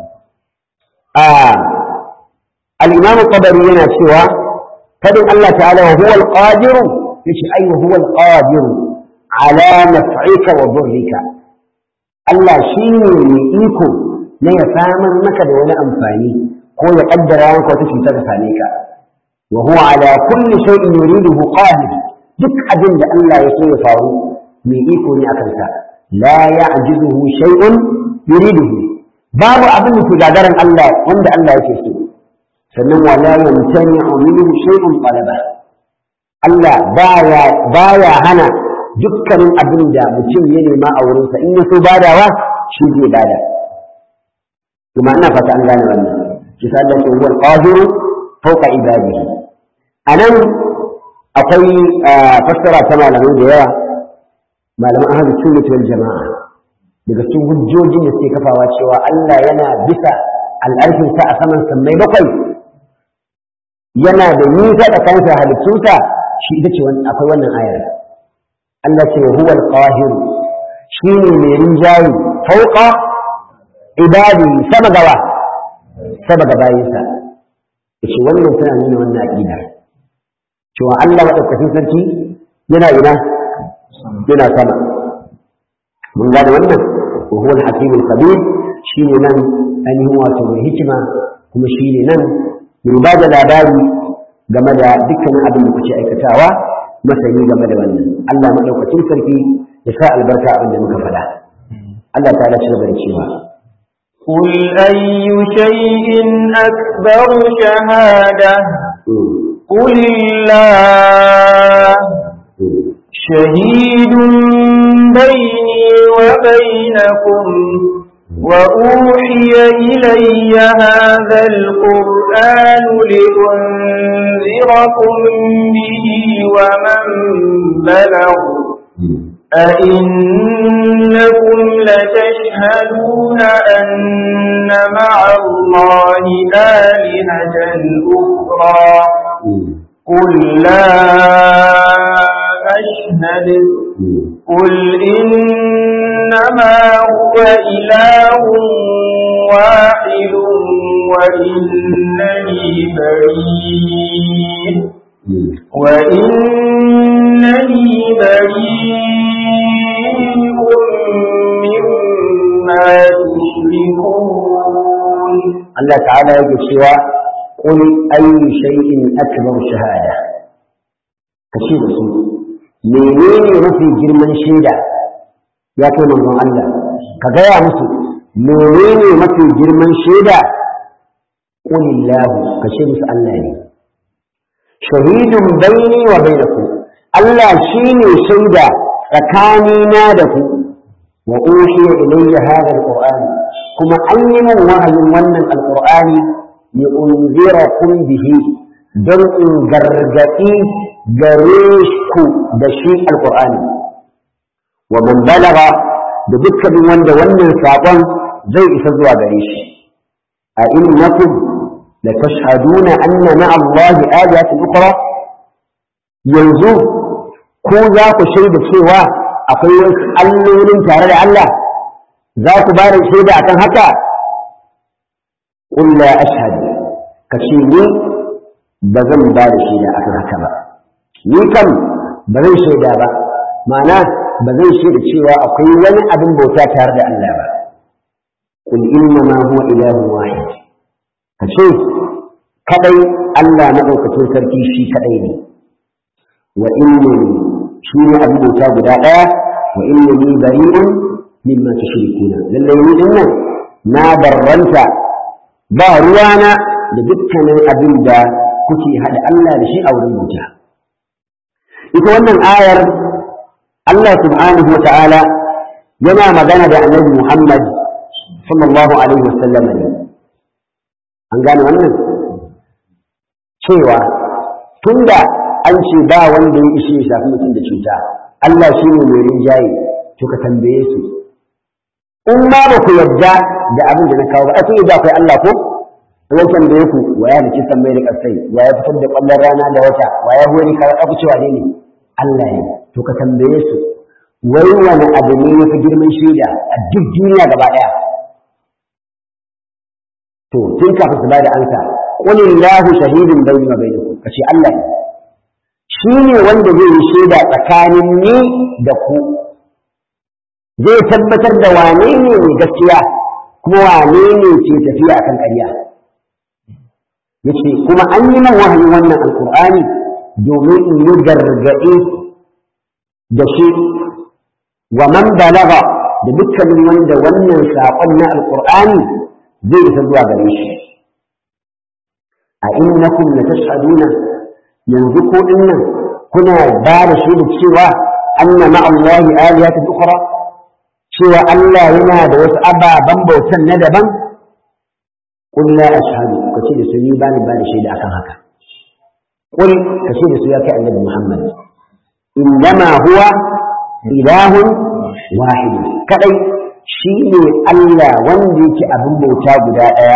الإمام الطبري هنا سوى فدن الله تعالى وهو القادر يشي أي وهو القادر على نفعك وضرك الله شيني إيكو لا يفهم مكد ولا أنفاني هو يقدر عنك وتشي تغفانيك وهو على كل شيء يريده قادر دك أجند الله يسوي فارو من إيكو لأكنسا لا يعجزه شيء يريده babu abin da ke gagarin Allah wanda Allah yake so sannan wala yamtani'u minhu shay'un talaba Allah baya baya hana dukkanin abin da mutum ya nema a wurin sa in ya so badawa shi zai bada kuma ina fata an gane wannan shi sa Allah huwa al-qadir fawqa ibadihi anan akwai fassara ta malamai da yawa malaman ahlus sunnah wal jama'a daga cikin hujjojin da suke kafawa cewa Allah yana bisa al'arfinsa a saman sammai bakwai yana da nisa da kansa halittunsa shi ita ce akwai wannan ayar Allah ce huwa al-qahir shi ne mai rinjayi fauqa ibadi sama gawa sama ga bayinsa yace wannan tana nuna wannan aqida cewa Allah madaukakin sarki yana ina yana sama mun gane wannan wa huwa al-hakim al-qadir shine nan ainihin wato mai hikima kuma shine nan mai ba da labari game da dukkanin abin da kuke aikatawa masani game da wannan Allah madaukakin sarki ya sa albarka abin da muka faɗa Allah ta ci gaba da cewa قل أي شيء أكبر شهادة قل الله شهيد بيني وبينكم وأوحي إلي هذا القرآن لأنذركم به ومن بلغ أئنكم لتشهدون أن مع الله آلهة أخرى قل لا أشهد قل إنما هو إله واحد وإنني بريء وإنني بريء مما تشركون الله تعالى يقول سوى قل أي شيء أكبر شهادة كشيء رسول menene mafi girman shaida ya kai manzon Allah ka gaya musu menene mafi girman shaida qulillahu ka ce musu Allah ne shahidun baini wa bainakum Allah shine shaida tsakanina da ku wa uhiya ilayya hadha alquran kuma an yi min wahayin wannan alqur'ani li unzirakum bihi don in gargadi gare ku da shi alqur'ani wa man balaga da dukkanin wanda wannan saƙon zai isa zuwa gare shi a innakum la tashhaduna anna ma'a Allah aliyatin ukhra yanzu ko za ku shaida cewa akwai wasu allolin tare da Allah za ku ba da shaida akan haka qul la ashhadu ka ce ni ba zan ba da shaida akan haka ba ni kam ba zan shaida ba ma'ana ba zan shaida cewa akwai wani abin bauta tare da Allah ba qul inna ma huwa ilahun wahid ka ce kadai Allah madaukakin sarki shi kadai ne wa innani shi ne abin bauta guda daya wa innani bari'un mimma tushrikuna lallai ni dinnan na barranta ba ruwana da dukkanin abin da kuke hada Allah da shi a wurin bauta ita wannan ayar Allah subhanahu wa ta'ala yana magana da annabi Muhammad sallallahu alaihi wasallam ne an gane wannan cewa tunda an ce ba wanda ya ishe ya shafi mutum da cuta Allah shi ne mai rinjaye to ka tambaye su in ma ba ku yarda da abin da na kawo ba a kun yarda akwai Allah ko zan tambaye ku wa ya da kisan mai da kasai wa ya fitar da kwallon rana da wata wa ya hori kawai abu cewa ne ne Allah ne to ka tambaye su wai wani abu ne ya fi girman shaida a duk duniya gaba ɗaya to tun kafin su bada ansa qul illahu shahidun bayni wa bainakum kace Allah ne shi ne wanda zai yi shaida tsakanin ni da ku zai tabbatar da wane ne mai gaskiya kuma wane ne ke tafiya akan ƙarya yace kuma an yi min wahayin wannan alqur'ani domin in yi gargaɗe da shi wa man balaga da dukkanin wanda wannan saƙon na alqur'ani zai isa zuwa gare shi a innakum la tashhaduna yanzu ko dinnan kuna ba da shi da cewa anna ma Allah aliyatan ukhra cewa Allah yana da wasu ababen bautan na daban qul la ashhadu kace da su ni ba ni ba da shaida akan haka qul kace da su ya kai annabi Muhammad innama huwa ilahun wahid kadai shi ne Allah wanda yake abin bauta guda ɗaya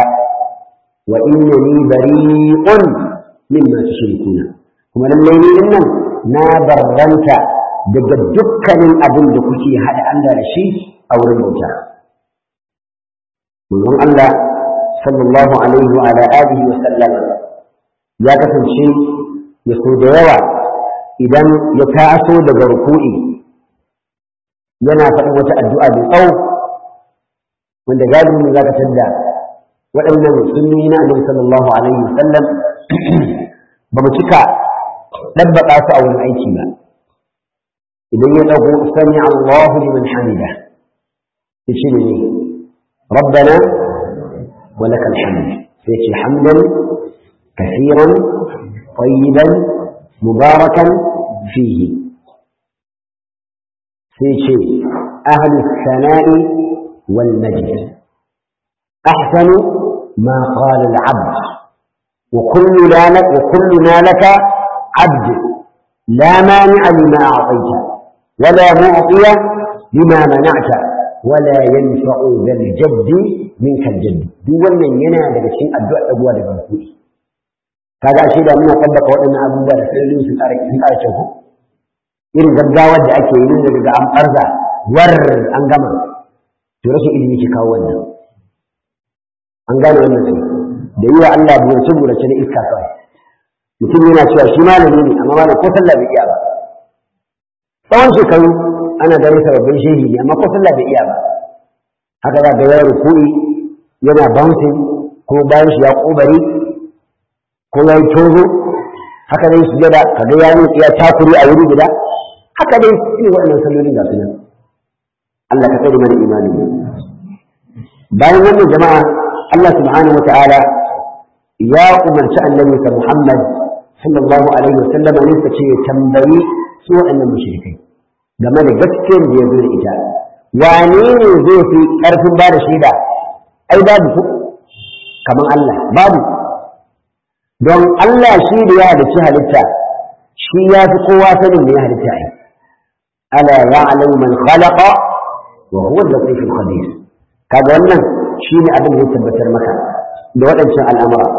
wa inna ni bari'un mimma tushrikuna kuma lallai ni nan na barranta daga dukkanin abin da kuke haɗa Allah da shi a wurin bauta manzon Allah sallallahu alaihi wa ala alihi wa sallam ya kasance ya so da yawa idan ya taso daga ruku'i yana faɗin wata addu'a mai tsawo wanda galibin za ka tadda waɗannan sunni na annabi sallallahu alaihi wa sallam ba mu cika ɗabbaƙa su a wani aiki ba idan ya ɗago sami Allahu liman hamida ya ce ne rabbana wa lakal hamd sai ce hamdan kasiran tayyiban mubarakan fihi sai ce ahlu sana'i wal majd ahsanu ma qala al abd wa kulluna lak wa kulluna laka abd la mani'a lima a'tayta ولا معطي لما منعت ولا ينفع ذا الجد منك الجد duk wannan yana daga cikin addu'a abuwa da barkudi kaga ashe da muna tabbata waɗannan abubuwa da sai su ƙara sun ƙara kyau irin gaggawar da ake yi daga an farza war an gama to rashin ilimi ke kawo wannan an gane wannan sai da yi wa Allah burace burace na iska kawai mutum yana cewa shi malami ne amma malam ko sallah bai iya ba tsawon shekaru ana ganin sababbin shehi ne amma ko sallah bai iya ba haka za ga ya rukuri yana bouncing ko bayan shi ya kobari ko ya yi tozo haka dai sujada kaga ya yi ya takuri a wuri guda haka dai irin waɗannan sallolin ga sunan Allah ka tsare mana imani bayan wannan jama'a Allah subhanahu wa ta'ala ya umarci annabi Muhammad sallallahu alaihi wa sallam ne ce ya tambayi su waɗannan mushrikai game da gaskiyar da ya zo da ita wane ne zai fi ƙarfin ba da shaida ai babu ku kamar Allah babu don Allah shi da ya halicci halitta shi ya fi kowa sanin da ya halitta ai ala ya'lamu man khalaqa wa huwa al-latif al-khabir kaga wannan shine abin da ya tabbatar maka da waɗancan al'amura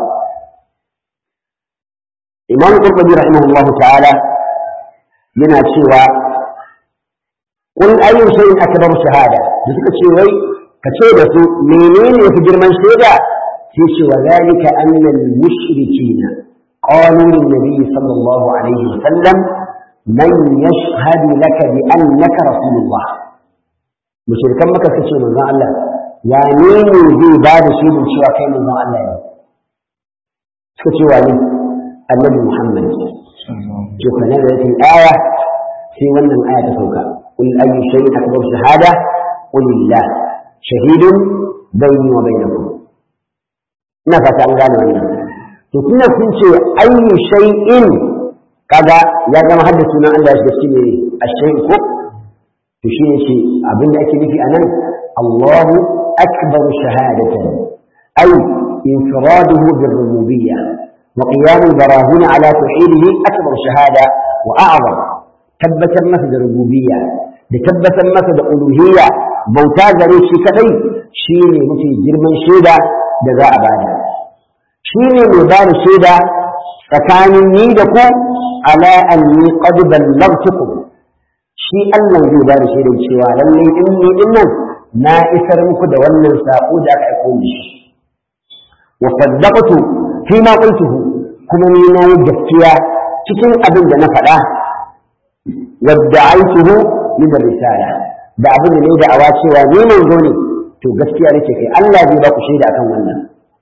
Imam Qurtubi rahimahullahu ta'ala yana cewa kun ayu shay'in akbar shahada da suka ce wai ka ce da su menene yafi girman shaida sai ce wa zalika anna al-mushrikeena qalu lin nabiy sallallahu alaihi wasallam man yashhadu laka bi annaka rasulullah mushrikan maka kace manzon Allah wane ne zai ba da shaidin cewa kai manzon Allah ne suka ce wani annabi Muhammad to fa nazarin aya sai wannan aya ta sauka qul ayyu shay'in akbar shahada qul lillah shahidun bayni wa bainakum ina fata an gane wannan to tunda sun ce ayyu shay'in kaga ya zama hadda sunan Allah ya shiga ne ashayin ko to shine ce abin da ake nufi anan Allahu akbar shahadatan ay infiraduhu birrububiyyah وقيام البراهين على توحيده أكبر شهادة وأعظم tabbatar masa da rububiyya da tabbatar masa da uluhiyya bauta gare shi kadai shine mafi girman shaida da za a bada shine mai ba da shaida tsakanin ni da ku ala anni qad ballaghtukum shi Allah zai ba da shaida cewa lalle in ni din nan na isar muku da wannan sako da aka aiko ni shi wa saddaqtu fi ma qultuhu kuma ni na yi gaskiya cikin abin da na faɗa wadda'aituhu min risala da abin da ne da awa cewa ni manzo ne to gaskiya nake kai Allah zai ba ku shaida akan wannan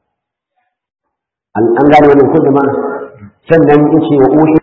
an gane wannan ko jama'a sannan yace wa uhi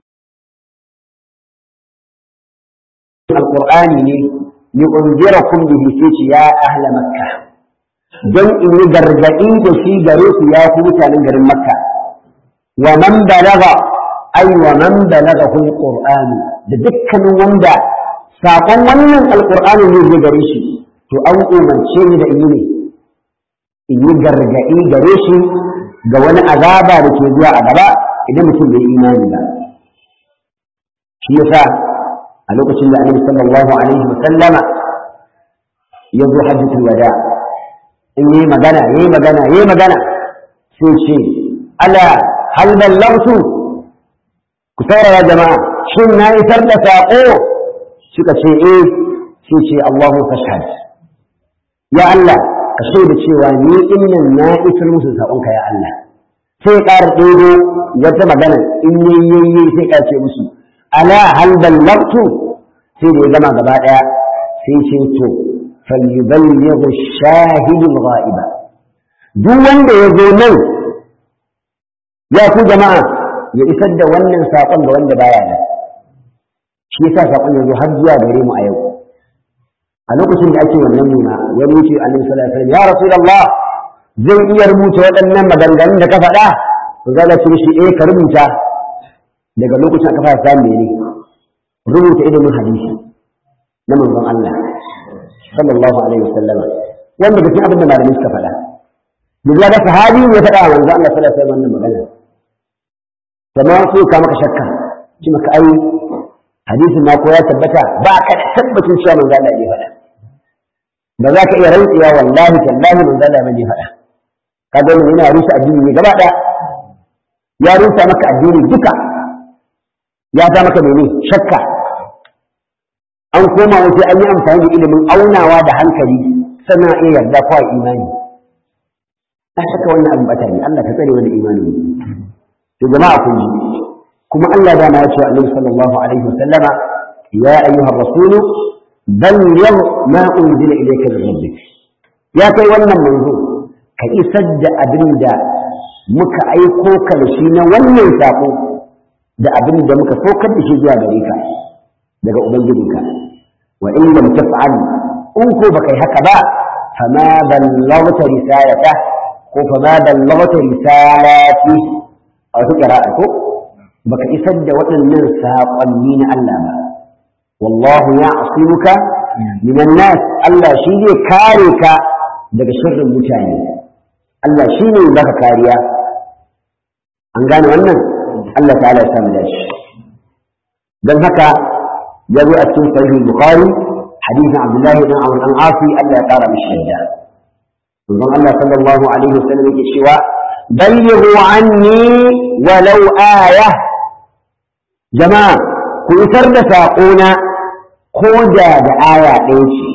alqur'ani ne ni unzirakum bihi sai ya ahla makka dan in yi gargadi da shi gare ku ya ku mutanen garin makka wa man balaga ay wa man balagahu alquran da dukkanin wanda sakon wannan alqur'ani ne zai gare shi to an umarce ni da in yi ne in yi gargadi gare shi ga wani azaba da ke zuwa a gaba idan mutum bai imani ba shi yasa a lokacin da annabi sallallahu alaihi wa sallama ya zo hajjatul wada in yi magana yayi magana yayi magana sai ce ala hal ballagtu ku saurara jama'a shin na isar da saƙo suka ce eh sai ce Allahu fashhad ya Allah ka shaida cewa ni innan na isar musu saƙonka ya Allah sai ƙara ɗebo wata magana in yayyayi sai ƙara ce musu ala hal ballagtu sai da ya gama gaba ɗaya sai ce to falyuballighu shahidu al-ghaiba duk wanda ya zo nan ya ku jama'a ya isar da wannan saƙon ga wanda baya nan shi yasa saƙon ya zo har zuwa gare mu a yau a lokacin da ake wannan nuna wani wuce annabi sallallahu alaihi wasallam ya rasulullah zai iya rubuta waɗannan maganganun da ka faɗa to za ka ce shi eh ka rubuta daga lokacin aka fara samu ne rubuta ilimin hadisi na manzon Allah sallallahu alaihi wasallam wanda ga cikin abin da malamai suka faɗa duk ya ga sahabi ne ya faɗa wa manzon Allah sallallahu alaihi wasallam wannan magana kamar su ka maka shakka ci maka ai hadisin ma ko ya tabbata ba ka da tabbacin cewa manzon Allah ya faɗa ba za ka iya rantsuwa wallahi tallahi manzon Allah ya faɗa kaga mun yana rusa addini ne gaba ɗaya ya rusa maka addini duka ya ta maka mene shakka an koma waje an yi amfani da ilimin aunawa da hankali sannan iya yarda ko imani a shakka wannan abin bata ne Allah ka tsare wani imani to jama'a kun ji kuma Allah da ma ya ce wa Annabi sallallahu alaihi wasallama ya ayyuha rasulu balligh ma unzila ilayka min rabbik ya kai wannan manzo ka isar da abin da muka aiko ka da shi na wannan sako da abin da muka saukar da shi zuwa gare ka daga ubangijinka wa in lam taf'al in ko baka yi haka ba fama ballaghta risalata ko fama ballaghta risalati a wata qira'a ko baka isar da waɗannan saƙonni na Allah ba wallahu ya'simuka minan nas Allah shi zai kare ka daga sharrin mutane Allah shi ne baka kariya an gane wannan Allah ta'ala ya samu dashi don haka ya zo a cikin sahih bukhari hadisin abdullahi ibn amr an asi Allah ya kara mishi yadda manzon Allah sallallahu alaihi wasallam yake cewa ballighu anni walau aya jama'a ku isar da saƙona ko da da aya ɗaya ce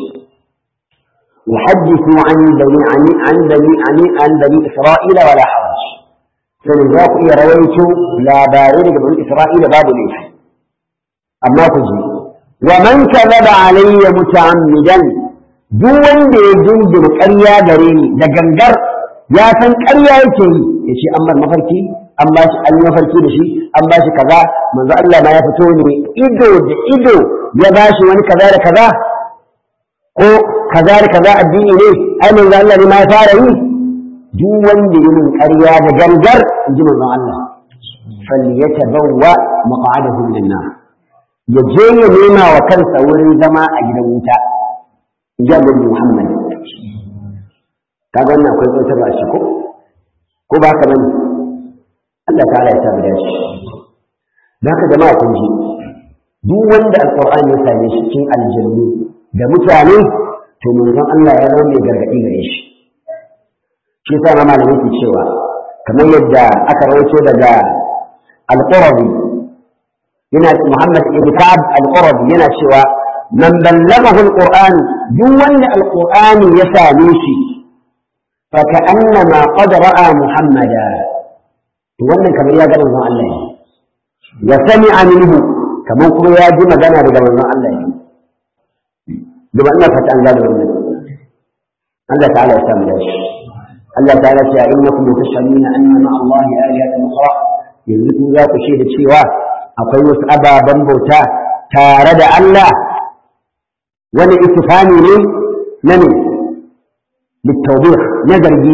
وحدثوا عن بني عن عن بني عن عن بني اسرائيل ولا حرج sai za ku iya rawaito labarai daga bani Isra'ila babu laifi amma ku ji wa man kadaba alayya muta'ammidan duk wanda ya jinjin ƙarya gare ni da gangar ya san ƙarya yake yi ya ce an mafarki an ba shi an yi mafarki da shi an ba shi kaza manzo Allah ma ya fito ne ido da ido ya ba shi wani kaza da kaza ko kaza da kaza addini ne ai manzo Allah ne ma ya fara yi duk wanda yi min ƙarya da gangar in ji manzon Allah falyatabawwa maq'adahu min nar ya je ya nema wa kansa wurin zama a gidan wuta in ji Annabi Muhammad kaga wannan akwai tsotar a shi ko ko ba ka bane Allah ta'ala ya tabbata shi da haka jama'a kun ji duk wanda alqur'ani ya same shi cikin aljannu da mutane to manzon Allah ya zama mai gargadi gare shi shi yasa ma malamai ke cewa kamar yadda aka rawaito daga al-Qurabi yana Muhammad ibn Ka'ab al-Qurabi yana cewa man ballaghahu al-Qur'an duk wanda al-Qur'ani ya same shi fa ka'annama qad ra'a Muhammada wannan kamar ya ga manzon Allah ne ya sami'a minhu kamar kuma ya ji magana daga manzon Allah ne duba ina fata an gane wannan Allah ta'ala ya samu dashi Allah ta'ala ce innakum tashhaduna anna ma Allah alihatan ukhra yanzu ku za ku shaida cewa akwai wasu ababen bauta tare da Allah wani istifani ne na ne littawbih na zargi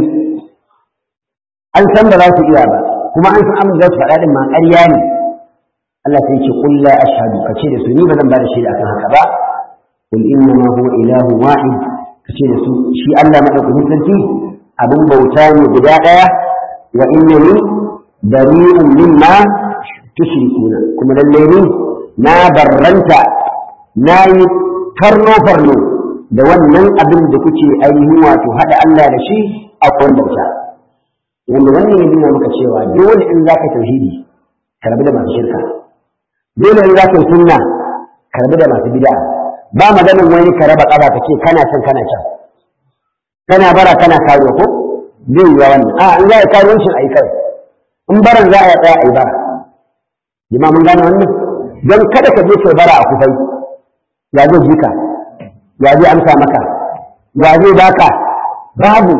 an san ba za su iya ba kuma an san abin da su faɗa din ma ƙarya ne Allah sai ce qul la ashhadu kace da su ni ba zan ba da shaida akan haka ba qul innama huwa ilahu wahid kace da su shi Allah madaukakin sarki abin bauta ne guda ɗaya wa innani bari'un mimma tushrikuna kuma lalle ni na barranta na yi farno farno da wannan abin da kuke ainihin wato haɗa Allah da shi a kwan bauta wanda wannan ya nuna maka cewa dole in zaka tauhidi ka rabu da masu shirka dole ne za ka yi sunna karbi da masu bid'a ba maganin wani ka raba ƙaba ka ce kana can kana can kana bara kana karo ko zai yi wannan a in za a karuwancin a yi kai in baran za a yi tsaya a yi bara jima mun gane wannan don kada ka je kai bara a kufai ya zai ji ka ya zai amsa maka ya zai baka babu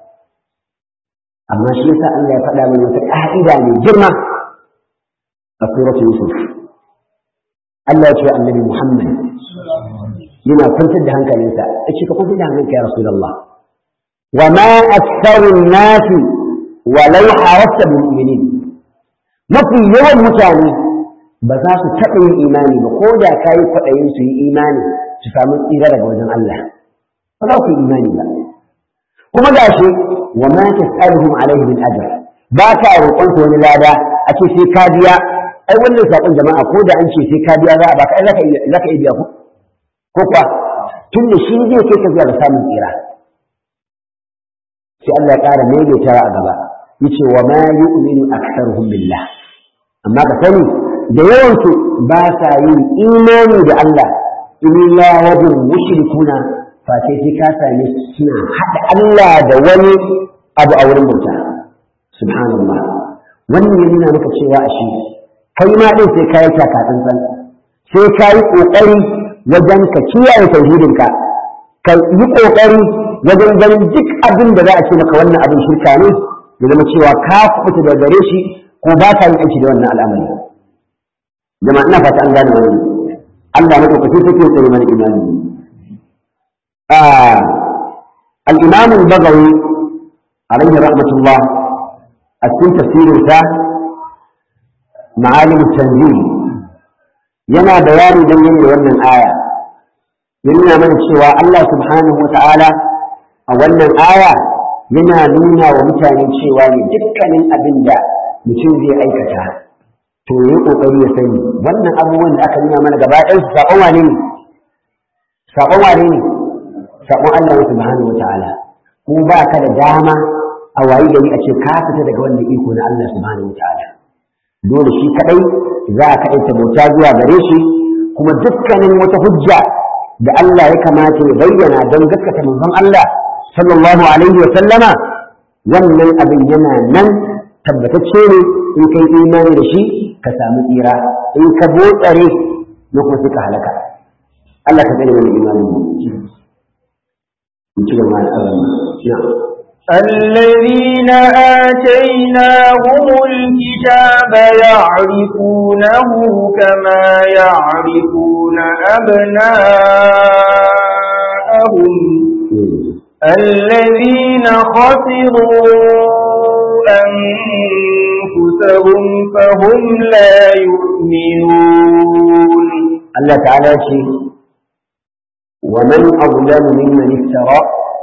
amma shi yasa Allah ya faɗa mana wata ƙa'ida mai girma a suratul Yusuf Allah ya ce annabi Muhammad yana kwantar da hankalinsa yace ka kwantar da hankalinka ya Rasulullah wa ma aktharu an-nas walau harasta bil mu'minin mafi yawan mutane ba za su taɓa yin imani ba ko da ka yi kwaɗayin su yi imani su samu tsira daga wajen Allah ba za ku yi imani ba kuma ga shi wa ma tas'aluhum alaihi min ajr ba ka roƙon su wani lada a ce sai ka biya ai wannan sakon jama'a ko da an ce sai ka biya za a baka ai zaka iya zaka iya biya ku ko kuwa tun da shi zai kai ka zuwa ga samun tsira sai Allah ya ƙara maimaitawa a gaba yace wa ma yu'minu aktharuhum billah amma ka sani da yawansu ba sa yin imani da Allah illa wajin mushrikuna fa sai sai ka same suna haɗa Allah da wani abu a wurin bauta subhanallah wannan ya nuna maka cewa a shi kai ma din sai ka yi takatsantsan sai ka yi ƙoƙari wajen ka kiyaye tauhidinka ka yi ƙoƙari wajen ganin duk abin da za a ce maka wannan abin shirka ne ya zama cewa ka kuɓuta da gare shi ko ba ka yin aiki da wannan al'amari jama'a ina fata an gane wannan Allah na ɗaukaki take tsare mana imani al-imam al-bagawi alayhi rahmatullah a cikin tafsirin sa ma'alim tanzil yana bayani dangane da wannan aya ya nuna mana cewa Allah subhanahu wa ta'ala a wannan aya yana nuna wa mutane cewa ne dukkanin abin da mutum zai aikata to yi kokari ya sani wannan abubuwan da aka nuna mana gaba ɗaya saƙon wane ne saƙon wane ne saƙon Allah subhanahu wata'ala ko ba ka da dama a wayi gari a ce ka fita daga wannan iko na Allah subhanahu wata'ala dole shi kadai za a kaɗaita bauta zuwa gare shi kuma dukkanin wata hujja da Allah ya kamata ya bayyana don gaskata manzon Allah sallallahu alaihi wa sallama wannan abin yana nan tabbatacce ne in kai imani da shi ka samu tsira in ka botsare na kuma suka halaka Allah ka tsare mana imani in ci gaba da Allah الذين آتيناهم الكتاب يعرفونه كما يعرفون أبناءهم الذين خسروا أنفسهم فهم لا يؤمنون الله تعالى شيء ومن أظلم ممن افترى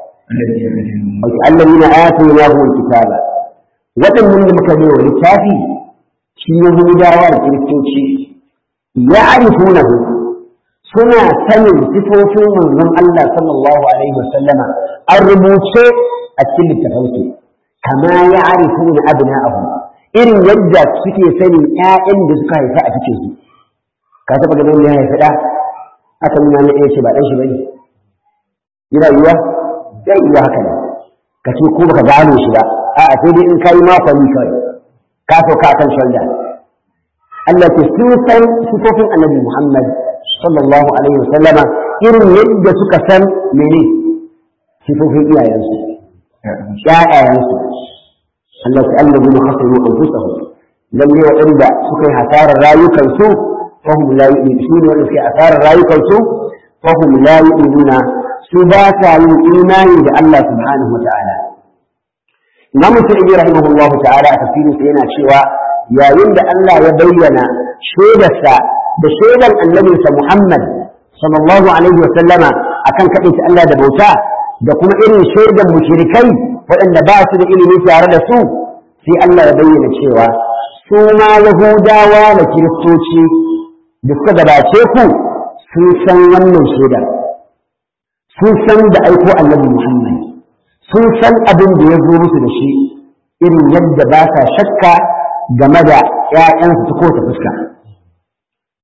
الذين آتيناهم الكتاب وكم من مكانه للكافي في يهودا والكريستوسي يعرفونه suna sanin sifofin manzon Allah sallallahu alaihi wasallama an rubuce a cikin littafansu kama ya arifu na abna'ahu irin yadda suke sanin ƴaƴan da suka haifa a cikin su ka taɓa ganin ya haifi ɗa aka nuna na ɗaya ce ba ɗan shi bane yana yiwa zai iya haka ne ka ce ko baka gano shi ba a'a sai dai in ka yi makonni kawai ka sauka akan shanda Allah ke sun san sifofin annabi Muhammad sallallahu alaihi wasallama irin yadda suka san mene sifofin iyayensu ƴaƴayensu Allah ta Allah bin khasiru anfusahum lalle waɗanda suka yi hasarar rayukansu fahum la yu'minu su ne wanda suka yi hasarar rayukansu fahum la yu'minuna su ba ta yin imani da Allah subhanahu wata'ala Imam Sa'idi rahimahullahu ta'ala a tafsirin sa yana cewa yayin da Allah ya bayyana shaidarsa da shaidar annabinsa Muhammad sallallahu alaihi wa sallama akan kaɗaita Allah da bauta da kuma irin shaidar mushrikai waɗanda ba su da ilimi tare da su sai Allah ya bayyana cewa su ma Yahudawa da Kiristoci da suka gabace ku sun san wannan shaidar sun san da aiko annabi Muhammad sun san abin da ya zo musu da shi irin yadda ba sa shakka game da ‘ya'yansu ta kowace fuska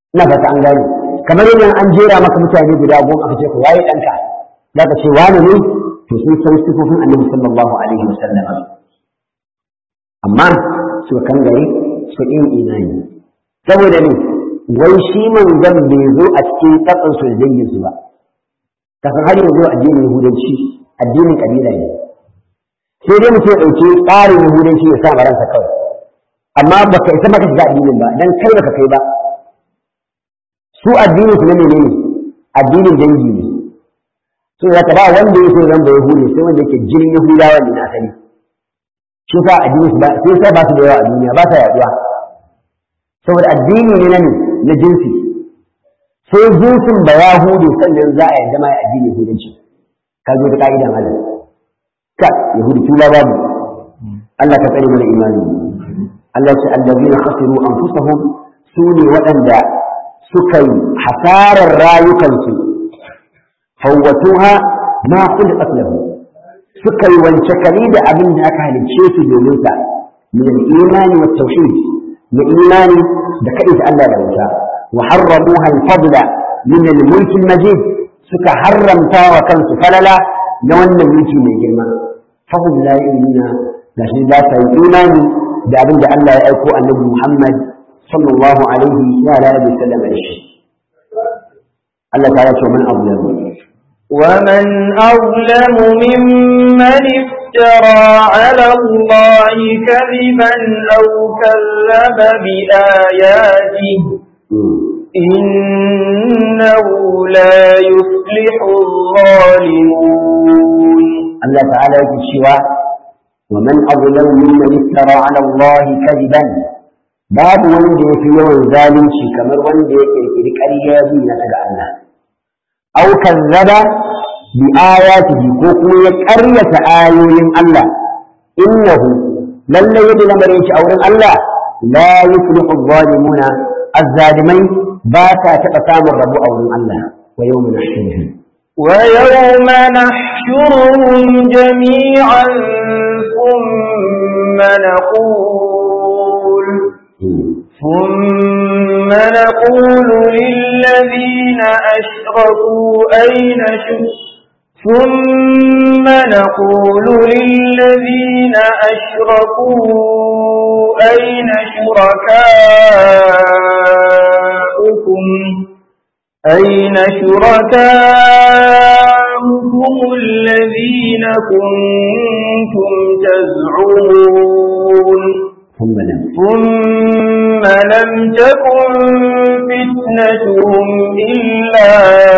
ina fata an gane kamar yadda an jera maka mutane guda goma aka ce ku waye ɗanka za ka ce wani ne to sun san sifofin annabi sallallahu alaihi wasallam amma suka kangare suka yin imani saboda ne wai shi manzon bai zo a cikin tsatsan su da dangin su ba kasan har yanzu addinin yahudanci addinin kabila ne sai dai mutum ya ɗauki tsarin yahudanci ya sa ransa kawai amma baka isa maka shiga addinin ba dan kai baka kai ba su addinin su na menene addinin dangi ne so ya ba wanda yake zan da yahudi sai wanda yake jinin yahudawa ne na asali shi sa addinin su ba sai sai ba su da yawa a duniya ba sa yaduwa saboda addini ne na na jinsi sai jinsin da yahudi sannan za a yarda ma addinin yahudanci ka zo da ka'ida malam ka yahudi tula babu Allah ka tsare mana imani Allah ya ce allazina khasiru anfusahum su ne waɗanda suka yi hasarar rayukansu fawwatuha ma khuliqat lahu suka yi wance kali da abin da aka halicce su domin sa min al-imani wa tauhid na imani da kaɗai da Allah da wuta wa harramuha al-fadla min al-mulk al-majid suka haramta wa kansu falala na wannan mulki mai girma fahum la yu'minuna gashi ba sa yi imani da abin da Allah ya aiko annabi Muhammad sallallahu alaihi wa alihi wasallam da shi Allah ta ce man azlamu ومن أظلم ممن افترى على الله كذبا أو كذب بآياته إنه لا يفلح الظالمون الله تعالى يقول ومن أظلم ممن افترى على الله كذبا باب wanda ya fi yawan zalunci kamar wanda ya kirkiri ƙarya na daga Allah aw kazzaba bi ayatihi ko kuma ya ƙaryata ayoyin Allah innahu lalle yadda lamarin shi a wurin Allah la yuflihu adh-dhalimuna az-zalimai ba ta taɓa samun rabu a wurin Allah wa yawma nahshuruhum ويوم نحشرهم جميعا ثم نقول ثم نقول للذين أشركوا أين ثم نقول للذين أشركوا أين شركاؤكم أين شركاؤكم الذين كنتم تزعمون ثم لم ثم لم تكن فتنتهم إلا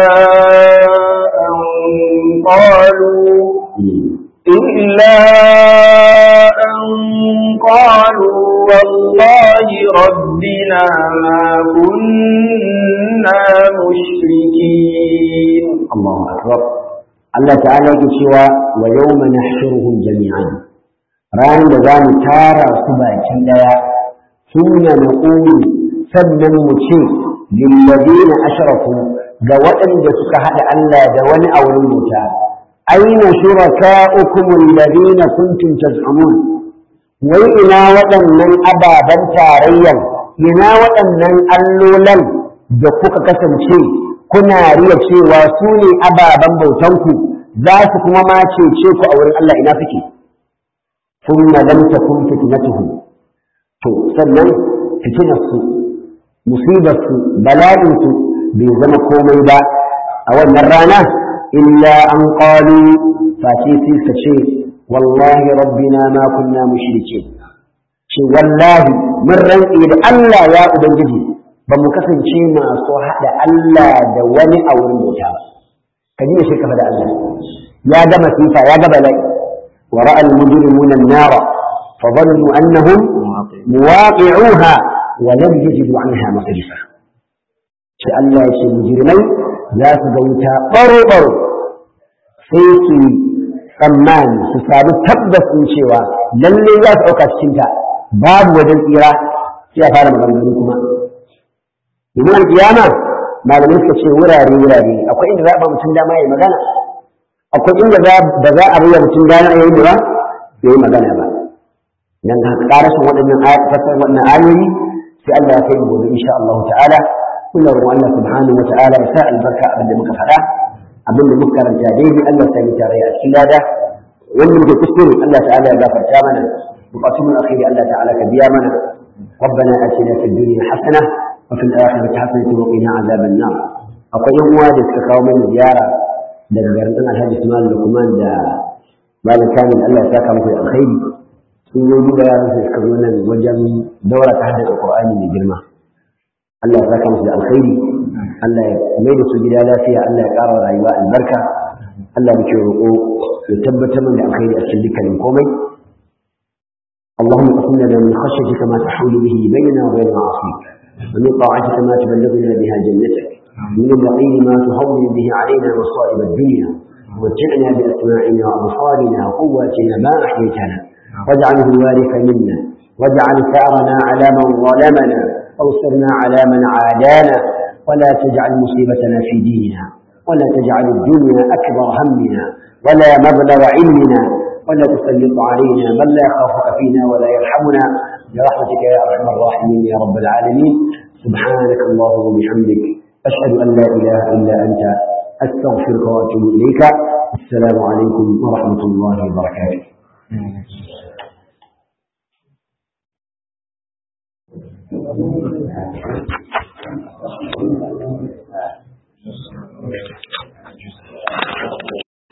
أن قالوا إلا أن قالوا والله ربنا ما كنا مشركين الله أكبر الله تعالى يقول ويوم نحشرهم جميعا ran da za mu tara su baki daya sunna na ƙuri sannan mu ce lillazina ashraku ga waɗanda suka haɗa Allah da wani a wurin bauta aina shuraka'ukum alladhina kuntum taz'umun wai ina waɗannan ababen tarayyan ina waɗannan allolan da kuka kasance kuna riya cewa su ne ababen bautanku za su kuma ma cece ku a wurin Allah ina suke ثم لم تكن فتنتهم to sannan fitinarsu musibarsu bala'insu bai zama komai ba a wannan rana illa an qalu face sai ka ce wallahi rabbina ma kunna mushrike ce wallahi mun rantse da Allah ya ubangiji ba mu kasance masu haɗa Allah da wani a wurin bauta ba ka ji shi kafa da Allah ya ga masifa ya ga bala'i ورأى المجرمون النار فظنوا أنهم مواقعوها ولم يجدوا عنها مصرفا شاء الله يشي مجرمين لا تزوتا برو برو سيكي tsammani su sami tabbas in cewa lalle za su ɗauka cikin ta babu wajen tsira sai a fara maganganu kuma domin alƙiyama malamai suka ce wurare wurare akwai inda za a ba mutum dama ya magana akwai inda ba za a bayyana mutum gane ayoyi ba bai yi magana ba dan ka karashin waɗannan fasar waɗannan ayoyi sai Allah ya kai gobe insha Allah ta'ala kula ruwan Allah subhanahu wa ta'ala ya sa albarka abin da muka faɗa abin da muka karanta daidai Allah ta yi tare a cikin lada wannan da kuskure Allah ta'ala ya gafarta mana bukatun mu akhiri Allah ta'ala ka biya mana ربنا آتنا في الدنيا حسنة وفي الآخرة حسنة وقنا عذاب النار akwai yan uwa da suka kawo mana ziyara daga garin ɗan alhaji Usman Lukman da Malam Kamil Allah ya saka muku da alkhairi sun zo duba yaran su suka zo nan wajen daura ta hadda Qur'ani mai girma Allah ya saka musu da alkhairi Allah ya mai da su gida lafiya Allah ya ƙara rayuwa albarka Allah muke roƙo ya tabbatar mana da alkhairi a cikin dukkanin komai اللهم اقسم لنا من خشيتك ما تحول به بيننا وبين معاصيك ومن طاعتك ما تبلغنا بها جنتك من اليقين ما تهون به علينا مصائب الدنيا ومتعنا بأسماعنا وأبصارنا وقواتنا ما أحييتنا واجعله الوارث منا واجعل ثأرنا على من ظلمنا وانصرنا على من عادانا ولا تجعل مصيبتنا في ديننا ولا تجعل الدنيا أكبر همنا ولا مبلغ علمنا ولا تسلط علينا من لا يخافك فينا ولا يرحمنا برحمتك يا أرحم الراحمين يا رب العالمين سبحانك اللهم وبحمدك أشهد أن لا إله إلا أنت أستغفرك وأتوب إليك السلام عليكم ورحمة الله وبركاته